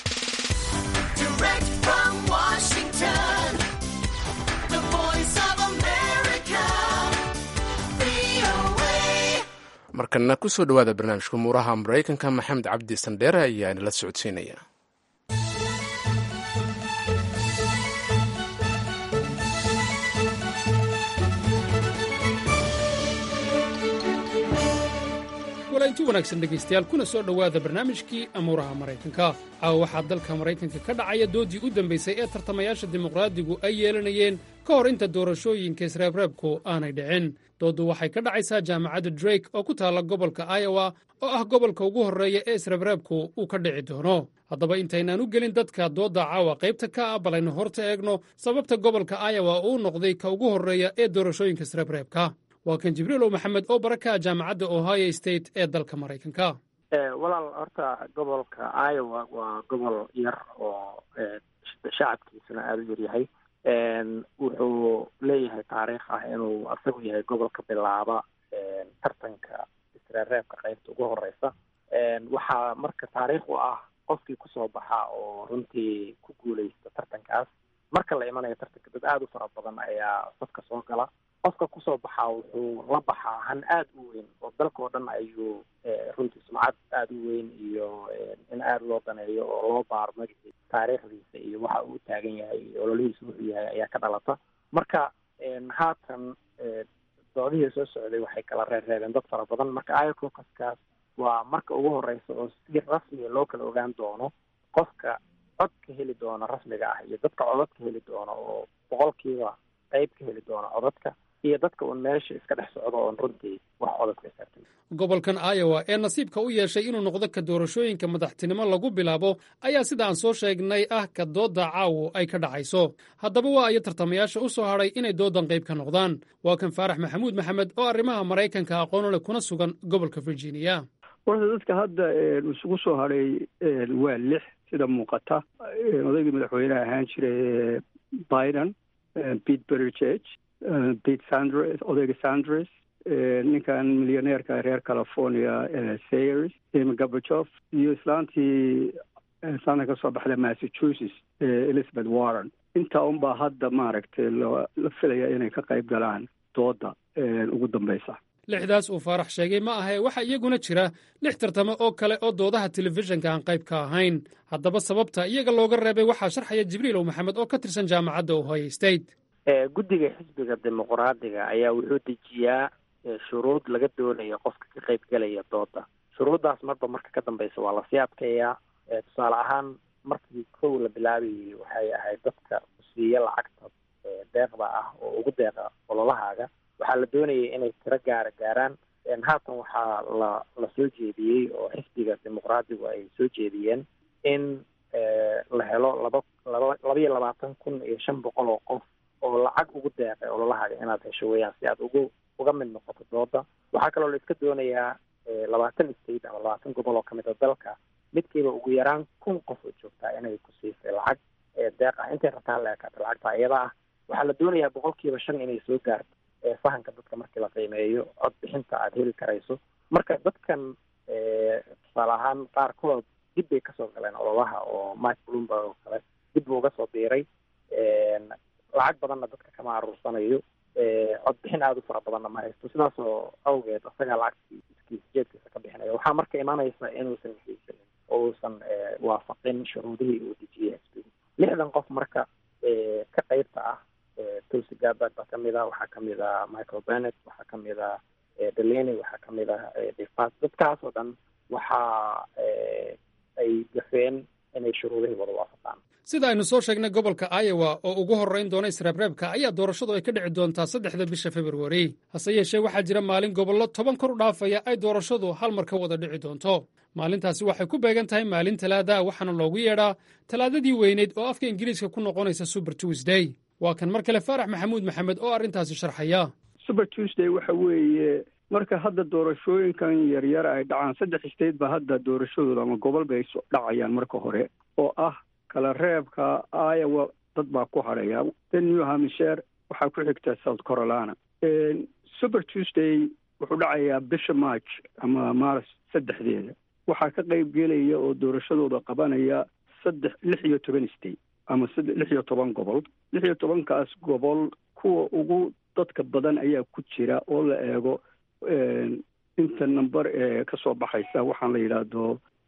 markana kusoo dhowaada barnaamijka umuuraha maraykanka maxamed cabdi sandheere ayaa inala socodsiinaya walainti wanaagsan dhegaystayaal kuna soo dhowaada barnaamijkii amuuraha maraykanka caawa waxaa dalka maraykanka ka dhacaya doodii u dambaysay ee tartamayaasha dimuqraadigu ay yeelanayeen ka hor inta doorashooyinka isreebreebku aanay dhicin dooddu waxay ka dhacaysaa jaamacadda drake oo ku taalla gobolka iowa oo ah gobolka ugu horreeya ee isreebreebku uu ka dhici doono haddaba intaynaan u gelin dadka doodda caawa qaybta ka ah balaynu horta eegno sababta gobolka iowa uu noqday ka ugu horreeya ee doorashooyinka isreebreebka waa kan jibriilow maxamed oo baraka jaamacadda ohio state ee dalka maraykanka walaal horta gobolka iowa waa gobol yar oo shacabkiisuna aada u yaryahay wuxuu leeyahay taariikh ah inuu asagu yahay gobolka bilaaba tartanka isreereebka qaybta ugu horeysa waxaa marka taariikh u ah qofkii kusoo baxa oo runtii ku guuleysta tartankaas marka la imanayo tartanka dad aada u fara badan ayaa safka soo gala qofka kusoo baxaa wuxuu la baxaa han aada u weyn oo dalkao dhan ayuu runtii sumcad aada u weyn iyo in aada loo daneeyo oo loo baaro magaciisa taariikhdiisa iyo waxa uu taagan yahay iyo ololihiisa wuxuu yahay ayaa ka dhalata marka haatan doodihii soo socday waxay kala reerreebeen dad fara badan marka iococaskaas waa marka ugu horeysa oo si rasmiga loo kala ogaan doono qofka cod ka heli doona rasmiga ah iyo dadka codad ka heli doona oo boqolkiiba qayb ka heli doona codadka iyo dadka uun meesha iska dhex socdo oon runtii wax codad ka saartay gobolkan iowa ee nasiibka u yeeshay inuu noqdo ka doorashooyinka madaxtinimo lagu bilaabo ayaa sida aan soo sheegnay ah ka doodda caawo ay ka dhacayso haddaba waa ayo tartamayaasha u soo hadhay inay dooddan qayb ka noqdaan waa kan faarax maxamuud maxamed oo arrimaha maraykanka aqoon leh kuna sugan gobolka virginia horta dadka hadda isugu soo hadhay waa lix sida muuqata odaygii madaxweyneha ahaan jiray biden pete buttigieg pete sanders odayga sanders ninkan milyaneerka reer california sayers amy gabajof iyo islaantii islaanta ka soo baxda massachusetts elizabeth warren intaa unbaa hadda maaragtay la filaya inay ka qayb galaan dooda ugu dambeysa lixdaas uu faarax sheegay ma ahe waxaa iyaguna jira lix tartamo oo kale oo doodaha telefishinka aan qayb ka ahayn haddaba sababta iyaga looga reebay waxaa sharxaya jibriilow maxamed oo ka tirsan jaamacadda ohio state guddiga xisbiga dimuqraadiga ayaa wuxuu dejiyaa shuruud laga doonayo qofka ka qayb gelaya dooda shuruuddaas marba marka ka dambeysa waa lasii adkeeyaa tusaale ahaan markii kow la bilaabayay waxay ahayd dadka kusiiya lacagta deeqda ah oo ugu deeqa ololahaaga waxaa la doonayay inay tiro gaara gaaraan haatan waxaa la la soo jeediyey oo xisbiga dimuqraadigu ay soo jeediyeen in la helo laba laba labaiyo labaatan kun iyo shan boqol oo qof oo lacag ugu deeqay ololahaaga inaad hesho weeyaan si aad ugu uga mid noqoto dooda waxaa kaloo la iska doonayaa labaatan state ama labaatan gobol oo kamid a dalka midkiiba ugu yaraan kun qof oo joogtaa inay ku siisay lacag deeq ah intay rabtaan la ekaata lacagta iyada ah waxaa la doonayaa boqolkiiba shan inay soo gaarto fahanka dadka markii la qiimeeyo cod bixinta aada heli karayso marka dadkan tusaale ahaan qaarkood dib bay kasoo galeen ololaha oo mike bloomberg oo kale dib buu uga soo biiray lacag badanna dadka kama aruursanayo cod bixin aada u fara badanna ma haysto sidaasoo awgeed isagaa lacagtii iskiis jeedkiisa ka bixinaya waxaa marka imaanaysa inuusan haysanin oo uusan waafaqin shuruudihii uu dejiyey xisbigu lixdan qof marka ka qeybta ah tulsi gabbard baa kamid ah waxaa kamid ah michael bennett waxaa kamid ah delaney waxaa kamid ah depas dadkaas oo dhan waxa ay gafeen inay shuruudihii wada waafaqaan sida aynu soo sheegnay gobolka iowa oo ugu horrayn doona isreebreebka ayaa doorashadu ay ka dhici doontaa saddexda bisha februari hase yeeshee waxaa jira maalin gobollo toban kor u dhaafaya ay doorashadu hal mar ka wada dhici doonto maalintaasi waxay ku beegan tahay maalin talaada waxaana loogu yeedhaa talaadadii weyneyd oo afka ingiriiska ku noqonaysa super tuesday waa kan mar kale faarax maxamuud maxamed oo arrintaasi sharxaya super tuesday waxa weeye marka hadda doorashooyinkan yaryar ay dhacaan saddex state ba hadda doorashadooda ama gobol bay dhacayaan marka hore oo ah kala reebka iowa dad baa ku hadhaya then new hampshire waxaa ku xigta south carolina super tuesday wuxuu dhacayaa bisha march ama maars saddexdeeda waxaa ka qayb gelaya oo doorashadooda qabanaya saddex lix iyo toban state ama lix iyo toban gobol lix iyo tobankaas gobol kuwa ugu dadka badan ayaa ku jira oo la eego inta number ee kasoo baxaysa waxaan la yidhaahdo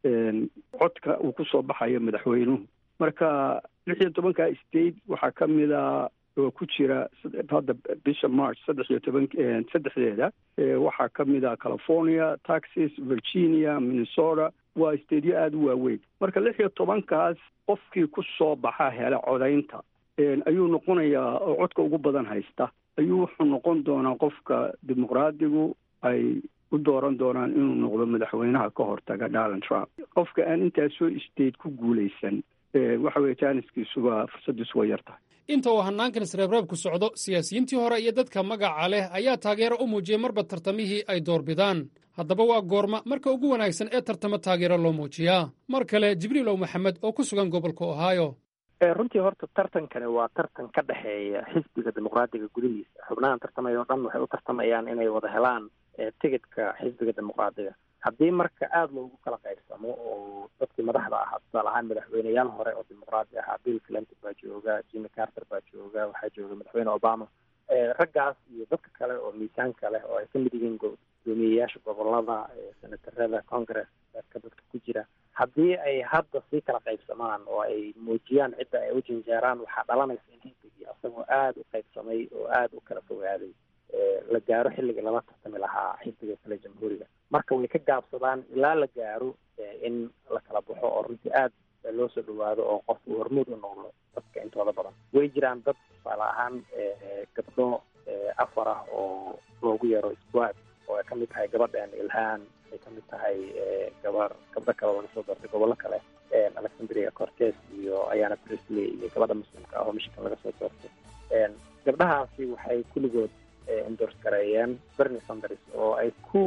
codka uu kusoo baxayo madaxweynuhu marka lix iyo tobanka state waxaa ka mid a oo ku jira hadda bisha march saddex iyo toban saddexdeeda waxaa ka mid a california texas virginia minnesota waa stateyo aada u waaweyn marka lix iyo tobankaas qofkii ku soo baxa hela codaynta ayuu noqonayaa oo codka ugu badan haysta ayuu wuxuu noqon doonaa qofka dimuqraadigu ay u dooran doonaan inuu noqdo madaxweynaha ka hortaga donald trump qofka aan intaasoo state ku guulaysan waxa weye jaaniskiisuba fursadiisu way yar tahay inta uu hanaankan isreebreebku socdo siyaasiyiintii hore iyo dadka magaca leh ayaa taageero u muujiyey marba tartamihii ay doorbidaan haddaba waa goorma marka ugu wanaagsan ee tartamo taageero loo muujiyaa mar kale jibriilow maxamed oo ku sugan gobolka ohio runtii horta tartankani waa tartan ka dhexeeya xisbiga dimuqraadiga gudihiisa xubnahan tartamaya o dhan waxay u tartamayaan inay wada helaan tigidhka xisbiga dimuqraadiga haddii marka aada loogu kala qaybsamo oo dadkii madaxda ahaa tusaale ahaan madaxweyneyaal hore oo dimuqraadi ahaa bill clinton baa jooga jimmy carter baa jooga waxaa jooga madaxweyne obama raggaas iyo dadka kale oo miisaanka leh oo ay ka mid yihiin gudoomiyeyaasha gobolada senatarada congress ka dadka ku jira haddii ay hadda sii kala qaybsamaan oo ay muujiyaan cidda ay u janjeeraan waxaa dhalanaysa in xisbigii asagoo aada u qaybsamay oo aada u kala fogaaday la gaaro xilligii lala tartami lahaa xisbiga kale jamhuuriga marka way ka gaabsadaan ilaa la gaaro in la kala baxo oo runtii aad loo soo dhawaado oo qof uu hormuud u noqdo dadka intooda badan way jiraan dad tusaale ahaan gabdho afar ah oo loogu yeero squad oo ay ka mid tahay gabadhan ilhaan ay ka mid tahay gabar gabdho kale laga soo doortay gobollo kale alexandria cortes iyo ayana prisley iyo gabadha muslimka ah oo michigan laga soo doortay gabdhahaasi waxay kulligood endors gareeyeen bernie sanders oo ay ku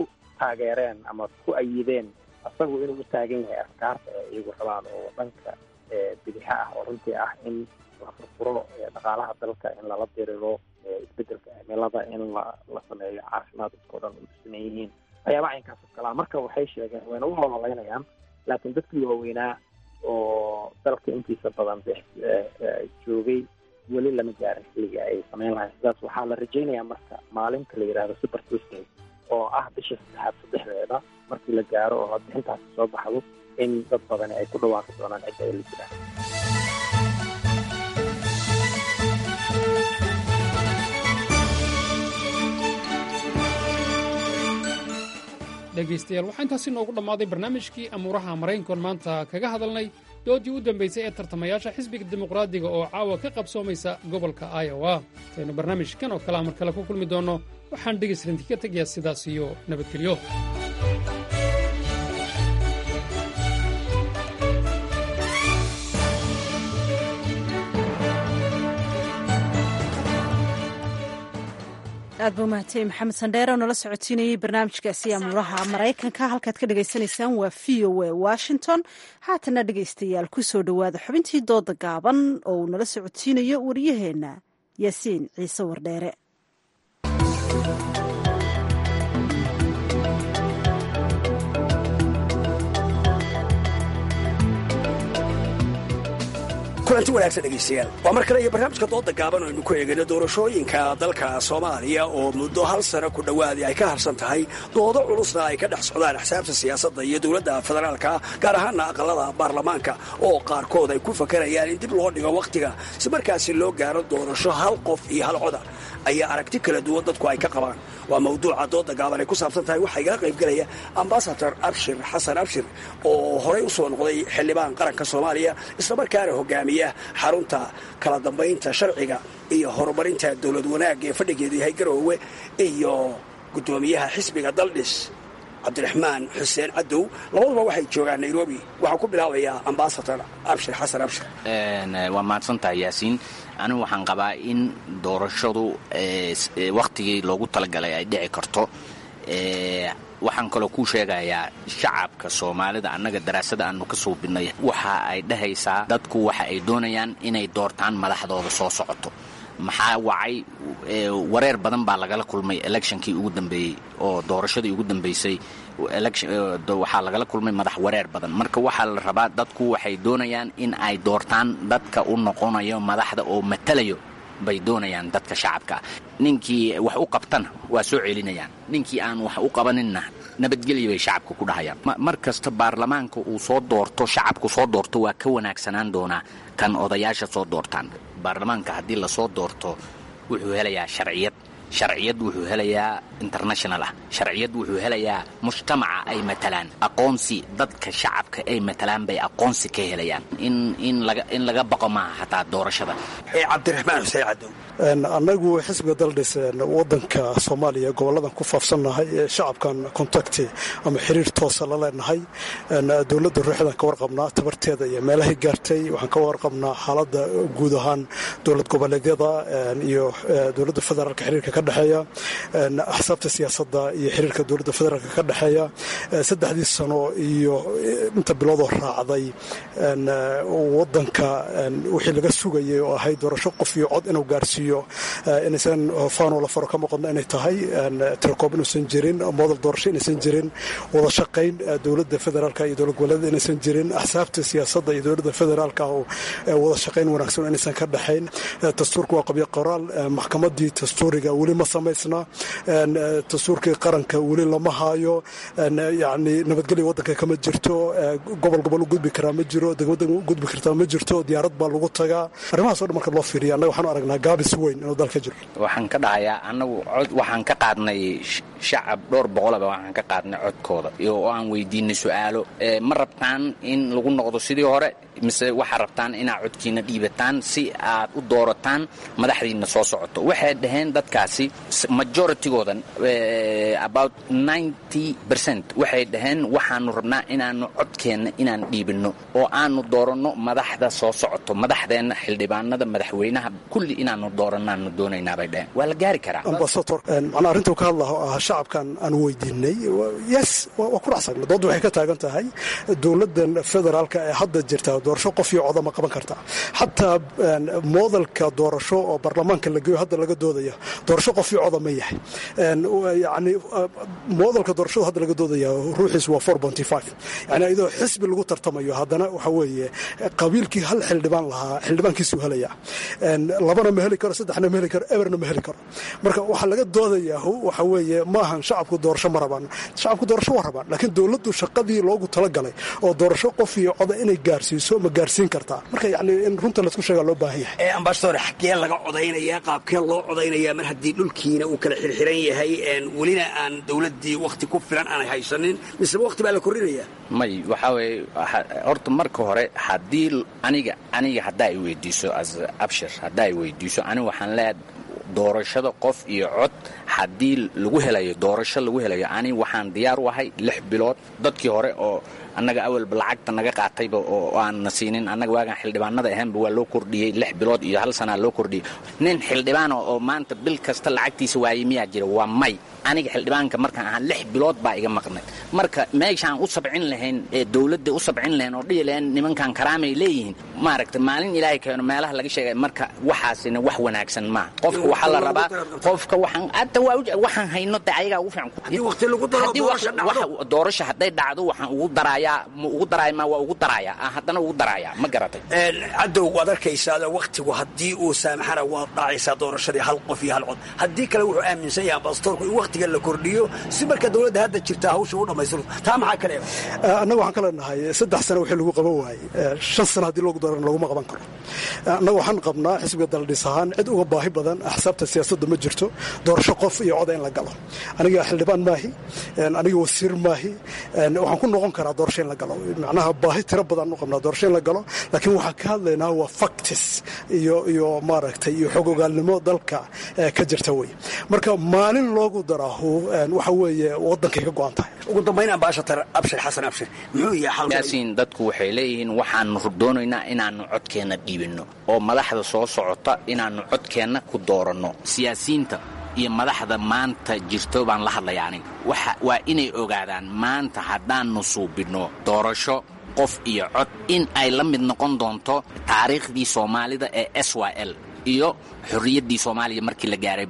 taageereen ama ku ayideen asagu inuu u taagan yahay afkaarta ee iyagu rabaan oo dhanka bidixa ah oo runtii ah in la furfuro dhaqaalaha dalka in lala diriro isbedelka cimilada in la la sameeyo caafimaad dadkao dhan u siman yihiin waxyaaba caynkaas oo kalaa marka waxay sheegeen wayna u ololeynayaan laakiin dadkii waaweynaa oo dalka intiisa badan de joogay weli lama gaarin xilliga ay sameyn lahayn sidaas waxaa la rajaynayaa marka maalinta la yidhahdo super tuesday oo ah bisha saddexaad saddexdeeda markii la gaaro oo codbixintaasi soo baxdo in dad badani ay ku dhawaaqi doonaan cidda ay la jiraan dhegaystayaal waxaa intaasi noogu dhammaaday barnaamijkii amuuraha maraykankoon maanta kaga hadalnay doodii u dambaysay ee tartamayaasha xisbiga dimuqraadiga oo caawa ka qabsoomaysa gobolka iowa intaynu barnaamijkan oo kalea mar kale ku kulmi doonno waxaan dhegaysrinti ka tegayaa sidaas iyo nabadgelyo aad buu mahadtay maxamed sandheere oo nala socotiinayey barnaamijkaasi amuuraha maraykanka halkaad ka dhagaysanaysaan waa v o a washington haatana dhegaystayaal ku soo dhowaada xubintii dooda gaaban oo uu nala socotiinayo wariyaheenna yaasiin ciise wardheere kulanti wanaagsan dhegaystayaal waa mar kale iyo barnaamijka dooda gaaban oo aynu ku eegayno doorashooyinka dalka soomaaliya oo muddo hal sano ku dhowaadii ay ka harsan tahay doodo culusna ay ka dhex socdaan axsaabta siyaasadda iyo dowladda federaalka gaar ahaana aqalada baarlamaanka oo qaarkood ay ku fakarayaan in dib loo dhigo wakhtiga si markaasi loo gaaro doorasho hal qof iyo hal coda ayaa aragti kala duwan dadku ay ka qabaan waa mawduuca dooda gaaban ay ku saabsan tahay waxaa igala qaybgelaya ambasador abshir xasan abshir oo horey u soo noqday xildhibaan qaranka soomaaliya islamarkaana hogaamiya xarunta kala dambaynta sharciga iyo horumarinta dowlad wanaag ee fadhigeedu yahay garoowe iyo guddoomiyaha xisbiga daldhis cabdiraxmaan xuseen cadow labaduba waxay joogaan nairobi waxaan ku bilaabayaa ambasador abshir xasan abshir waa mahadsantahay yaasiin anigu waxaan qabaa in doorashadu wakhtigii loogu talagalay ay dhici karto waxaan kaloo kuu sheegayaa shacabka soomaalida annaga daraasada aanu ka suubinay waxa ay dhahaysaa dadku waxa ay doonayaan inay doortaan madaxdooda soo socoto maxaa wacay wareer badan baa lagala kulmay electionkii ugu dambeeyey oo doorashadii ugu dambeysay waxaa lagala kulmay madax wareer badan marka waxaa la rabaa dadku waxay doonayaan in ay doortaan dadka u noqonayo madaxda oo matalayo bay doonayaan dadka shacabka ninkii wax u qabtana waa soo celinayaan ninkii aan wax u qabaninna nabadgelya bay shacabka ku dhahayaan mar kasta baarlamaanka uu soo doorto shacabku soo doorto waa ka wanaagsanaan doonaa kan odayaasha soo doortaan baarlamaanka haddii lasoo doorto wuxuu helayaa sharciyad sharciyad wuxuu helayaa international ah sharciyad wuxuu helayaa mujtamaca ay matalaan aqoonsi dadka shacabka ay matalaan bay aqoonsi ka helayaan in in laga in laga baqo maaha hataa doorashada cabdiraxmaan xuseen cadow annagu xisbiga daldhis wadanka soomaaliya goboladan ku faafsannahay ee shacabkan contacti ama xiriir toosa la leenahay dowladda ruuxdan ka warqabnaa tabarteeda iyo meelahay gaartay waxaan ka warqabnaa xaaladda guud ahaan dowlad goboleedyada iyo dowladda federaalka xiriirka ka dhexeeya axsaabta siyaasadda iyo xiriirka dowladda federaalka ka dhexeeya saddexdii sano iyo inta biloodoo raacday wadanka wixii laga sugayay oo ahay doorasho qof iyo cod inuu gaarsiiyo inaysan faanoo la faro ka muuqadno inay tahay tirakoob inuusan jirin modal doorasho inaysan jirin wada shaqayn dowladda federaalka iyo dowlad goboleedyada inaysan jirin axsaabta siyaasadda iyo dowladda federaalka oo wada shaqayn wanaagsan inaysan ka dhexayn dastuurka waa qabyo qoraal maxkamadii dastuuriga weli ma samaysna dastuurkii qaranka weli lama haayo yani nabadgelya wadanka kama jirto gobol gobol u gudbi karaa ma jiro degmada u gudbi kartaa ma jirto diyaarad baa lagu tagaa arrimahaas o dhan marka loo fiiriya annaga waxaanu aragnaa gaabis weyn inuu dalka jiro waxaan ka dhahayaa annagu cod waxaan ka qaadnay shacab dhowr boqolaba waxaan ka qaadnay codkooda oo aan weydiinay su-aalo ma rabtaan in lagu noqdo sidii hore mise waxaa rabtaan inaad codkiina dhiibataan si aad u doorataan madaxdiina soo socoto waxay dhaheen dadkaasi majoritygoodan about ninety percent waxay dhaheen waxaanu rabnaa inaanu codkeenna inaan dhiibinno oo aanu dooranno madaxda soo socoto madaxdeenna xildhibaanada madaxweynaha kulli inaanu doorannaanu doonaynaa bay dhaheen waa la gaari karaa ambasador macnaa arrintuu ka hadlaha oo ah shacabkan aan weydiinay yes waa ku dhacsan doodda waxay ka taagan tahay dowladdan federaalka ee hadda jirta doorasho qof iyo coda ma qaban karta xataa moodalka doorasho oo baarlamaanka la geeyo hadda laga doodaya doorasho qof iyo coda ma yahay yani moodalka doorashadu hadda laga doodaya ruuxiis waa four bonty five yani iyadoo xisbi lagu tartamayo haddana waxa weeye qabiilkii hal xildhibaan lahaa xildhibaankiisuu helaya labana ma heli karo saddexna ma heli karo eberna ma heli karo marka waxaa laga doodayaa waxa weeye maahan shacabku doorasho ma rabaan shacabku doorasho waa rabaan laakiin dowladdu shaqadii loogu talagalay oo doorasho qof iyo coda inay gaarsiiso ma gaarsiin kartaa marka yani in runta laisku sheegaa loo baahan yahay ambasador xaggee laga codaynayaa qaabkee loo codaynayaa mar haddii dhulkiina uu kala xirxiran yahay welina aan dowladdii wakhti ku filan aanay haysanin miseba wakhti baa la kordhinayaa may waxaa weeye horta marka hore haddii aniga aniga haddaa i weydiiso as abshir haddaa i weydiiso aniga waxaan leeyahay doorashada qof iyo cod haddii lagu helayo doorasho lagu helayo ani waxaan diyaar u ahay lix bilood dadkii hore oo annaga awalba lacagta naga qaatayba oo aanna siinin annaga waagaan xildhibaanada ahaanba waa loo kordhiyey lix bilood iyo hal sanaa loo kordhiyey nin xildhibaana oo maanta bil kasta lacagtiisa waayey miyaa jira waa may aniga xildhibaanka markaan ahaa lix bilood baa iga maqnay marka meeshaan u sabcin lahayn ee dowladda u sabcin lahayn oo dhihi lahayn nimankan karaamay leeyihiin maaragta maalin ilaahay keeno meelaha laga sheegay marka waxaasina wax wanaagsan maaha qofka waxaa la rabaa qofka waxaan hadda waxaan hayno de ayagaa ugu fiican doorasho hadday dhacdo waxaan ugu darayaa ma ugu daraaya ma waa ugu darayaa haddana ugu darayaa ma garatay cadow waad arkaysaa wakhtigu haddii uu saamaxana waad dhacaysaa doorashadii hal qof iyo hal cod haddii kale wuxuu aaminsan yahay ambasadorku in wakhtiga la kordhiyo si marka dowladda hadda jirta hawsha u dhammaystirto taa maxaa kale annaga waxaan ka leenahay saddex sano wixii lagu qaban waayey shan sano haddii loogu daran laguma qaban karo annaga waxaan qabnaa xisbiga daldhis ahaan cid uga baahi badan axsaabta siyaasadda ma jirto doorasho qof iyo coda in la galo aniga xildhibaan maahi aniga wasiir maahi waxaan ku noqon karaa doorasho in la galo macnaha baahi tiro badan u qabnaa doorasho in la galo laakiin waxaan ka hadlaynaa waa factis iyo iyo maaragtay iyo xog ogaalnimo dalka ka jirta wey marka maalin loogu daraahu waxa weeye waddankay ka go-an tahay ugu dambayn ambaashatar abshir xasan abshir muxuu yahay yaasiin dadku waxay leeyihiin waxaanu doonaynaa inaannu codkeenna dhiibinno oo madaxda soo socota inaannu codkeenna ku dooranno siyaasiyiinta iyo madaxda maanta jirto baan la hadlaya aniga waa inay ogaadaan maanta haddaannu suubinno doorasho qof iyo cod in ay la mid noqon doonto taariikhdii soomaalida ee s y l iyo xorriyaddii soomaaliya markii la gaaray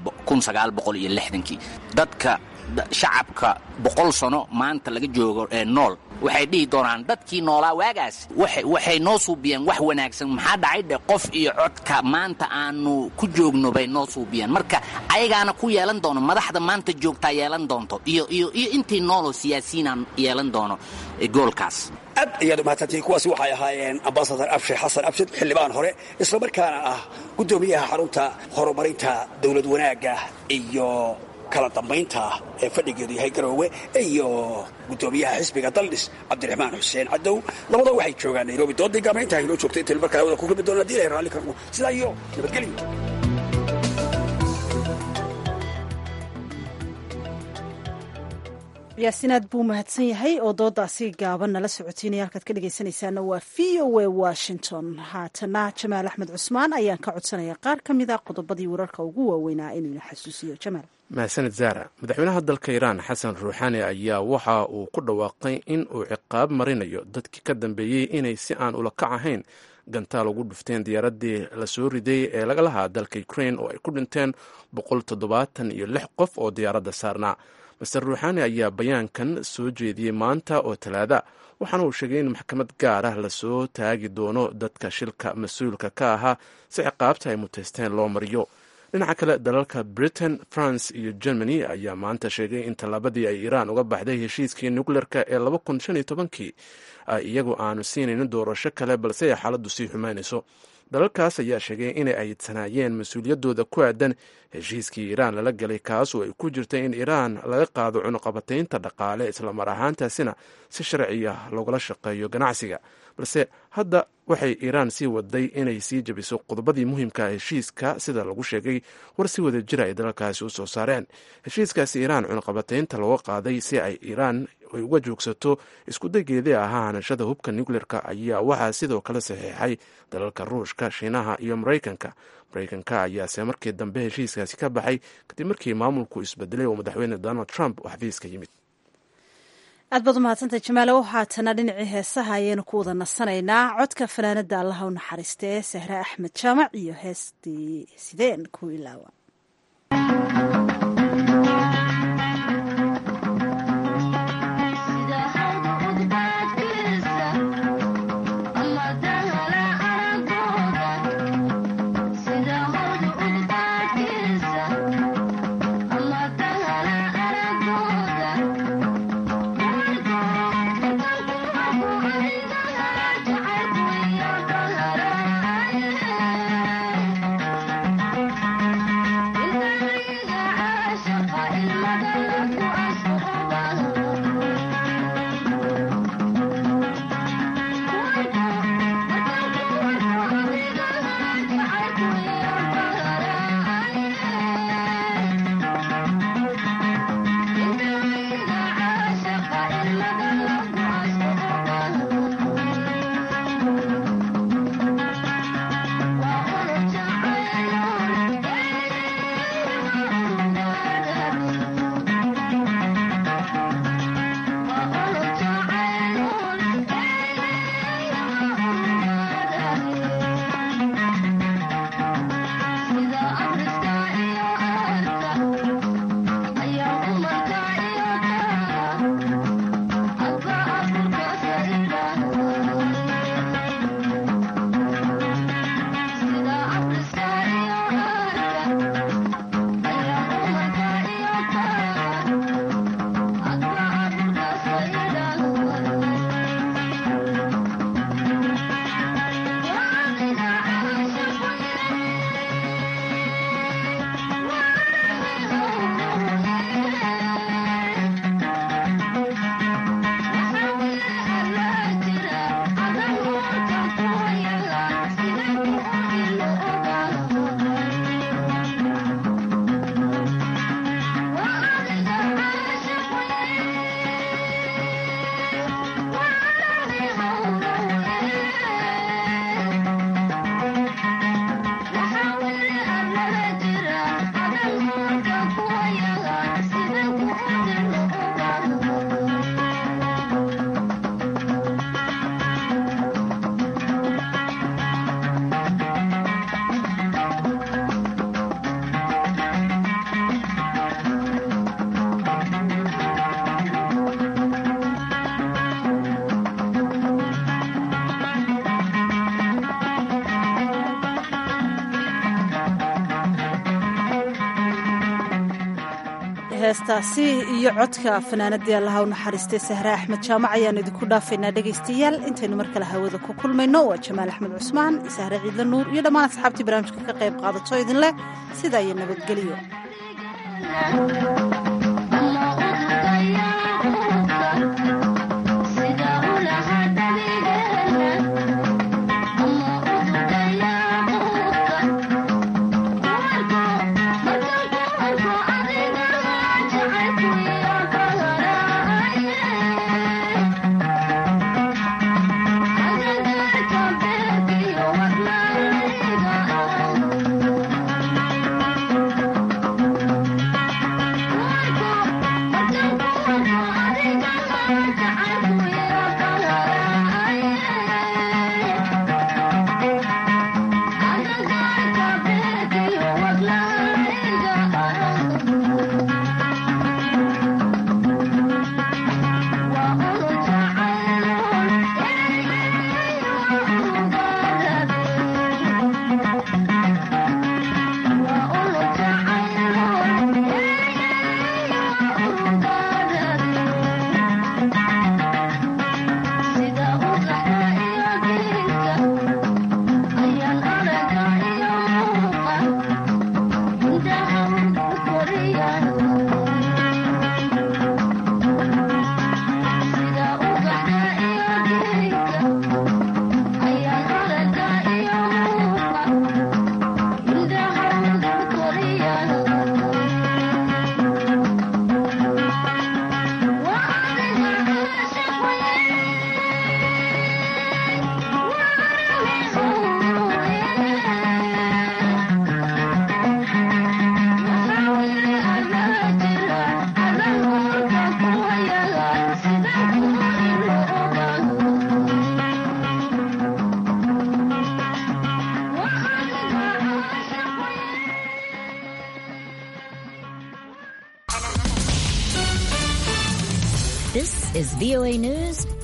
kii dadka shacabka boqol sano maanta laga joogo ee nool waxay dhihi doonaan dadkii noolaa waagaas waxay noo suubiyeen wax wanaagsan maxaa dhacay dhe qof iyo codka maanta aanu ku joogno bay noo suubiyeen marka ayagaana ku yeelan doono madaxda maanta joogtaa yeelan doonto iyo iyo iyo intii nooloo siyaasiyiinaan yeelan doono goolkaas aad ayaad umahadsantihiin kuwaasi waxay ahaayeen ambasadar abshir xasan abshir xildhibaan hore islamarkaana ah guddoomiyaha xarunta horumarinta dowlad wanaagga iyo kala dambaynta ee fadhigeedu yahay garoowe iyo guddoomiyaha xisbiga daldhis cabdiraxmaan xuseen cadow labada waxay joogaan nairobi doodii gaamaynta inoo joogta inta markaa hawada ku kulmi doona hadii ilahay raalli karno sidaa iyo nabadgelyo yaasiin aad buu mahadsan yahay oo doodaasi gaaban nala socotiinaya halkaad ka dhegaysanaysaana waa v o a washington haatana jamaal axmed cusmaan ayaan ka codsanaya qaar ka mid a qodobadii wararka ugu waaweynaa inuu ina xasuusiyo jamaal mahadsanid zaara madaxweynaha dalka iiraan xasan ruuxaani ayaa waxa uu ku dhawaaqay in uu ciqaab marinayo dadkii ka dambeeyey inay si aan ula kac ahayn gantaal ugu dhufteen diyaaraddii lasoo riday ee laga lahaa dalka ukrain oo ay ku dhinteen boqol toddobaatan iyo lix qof oo diyaaradda saarnaa master ruuxaani ayaa bayaankan soo jeediyey maanta oo talaada waxaana uu sheegay in maxkamad gaar ah lasoo taagi doono dadka shilka mas-uulka ka ahaa si ciqaabta ay muteysteen loo mariyo dhinaca kale dalalka britain france iyo germany ayaa maanta sheegay in tallaabadii ay iiraan uga baxday heshiiskii nukleerka ee kii iyagu aanu siinaynin doorasho kale balse ay xaaladdu sii xumaynayso dalalkaas ayaa sheegay inay ayidsanaayeen mas-uuliyaddooda ku aadan heshiiskii iiraan lala galay kaas oo ay ku jirtay in iiraan laga qaado cunuqabataynta dhaqaale islamar ahaantaasina si sharci ah loogala shaqeeyo ganacsiga balse hadda waxay iiraan sii waday inay sii jebiso qodobadii muhiimka heshiiska sida lagu sheegay war si wada jira ay dalalkaasi u soo saareen heshiiskaasi iiraan cunuqabataynta looga qaaday si ay iiraan ay uga joogsato iskudageedii ahaa hanashada hubka nucleerka ayaa waxaa sidoo kale saxiixay dalalka ruushka shiinaha iyo maraykanka maraykanka ayaase markii dambe heshiiskaasi ka baxay kadib markii maamulku isbedelay oo madaxweyne donald trump uu xafiiska yimid aad baad umahadsantay jamaalow haatana dhinacii heesaha ayaynu ku wada nasanaynaa codka fanaanada allaha u naxariista ee sahre axmed jaamac iyo heestii sideen ku ilaawa heestaasi iyo codka fanaanadii allaha u naxariistay sahre axmed jaamac ayaanu idinku dhaafaynaa dhegaystayaal intaynu mar kale hawada ku kulmayno waa jamaal axmed cusmaan sahre ciidla nuur iyo dhammaan asxaabtii barnaamijka ka qayb qaadato idin leh sidaa iyo nabadgelyo is VOA News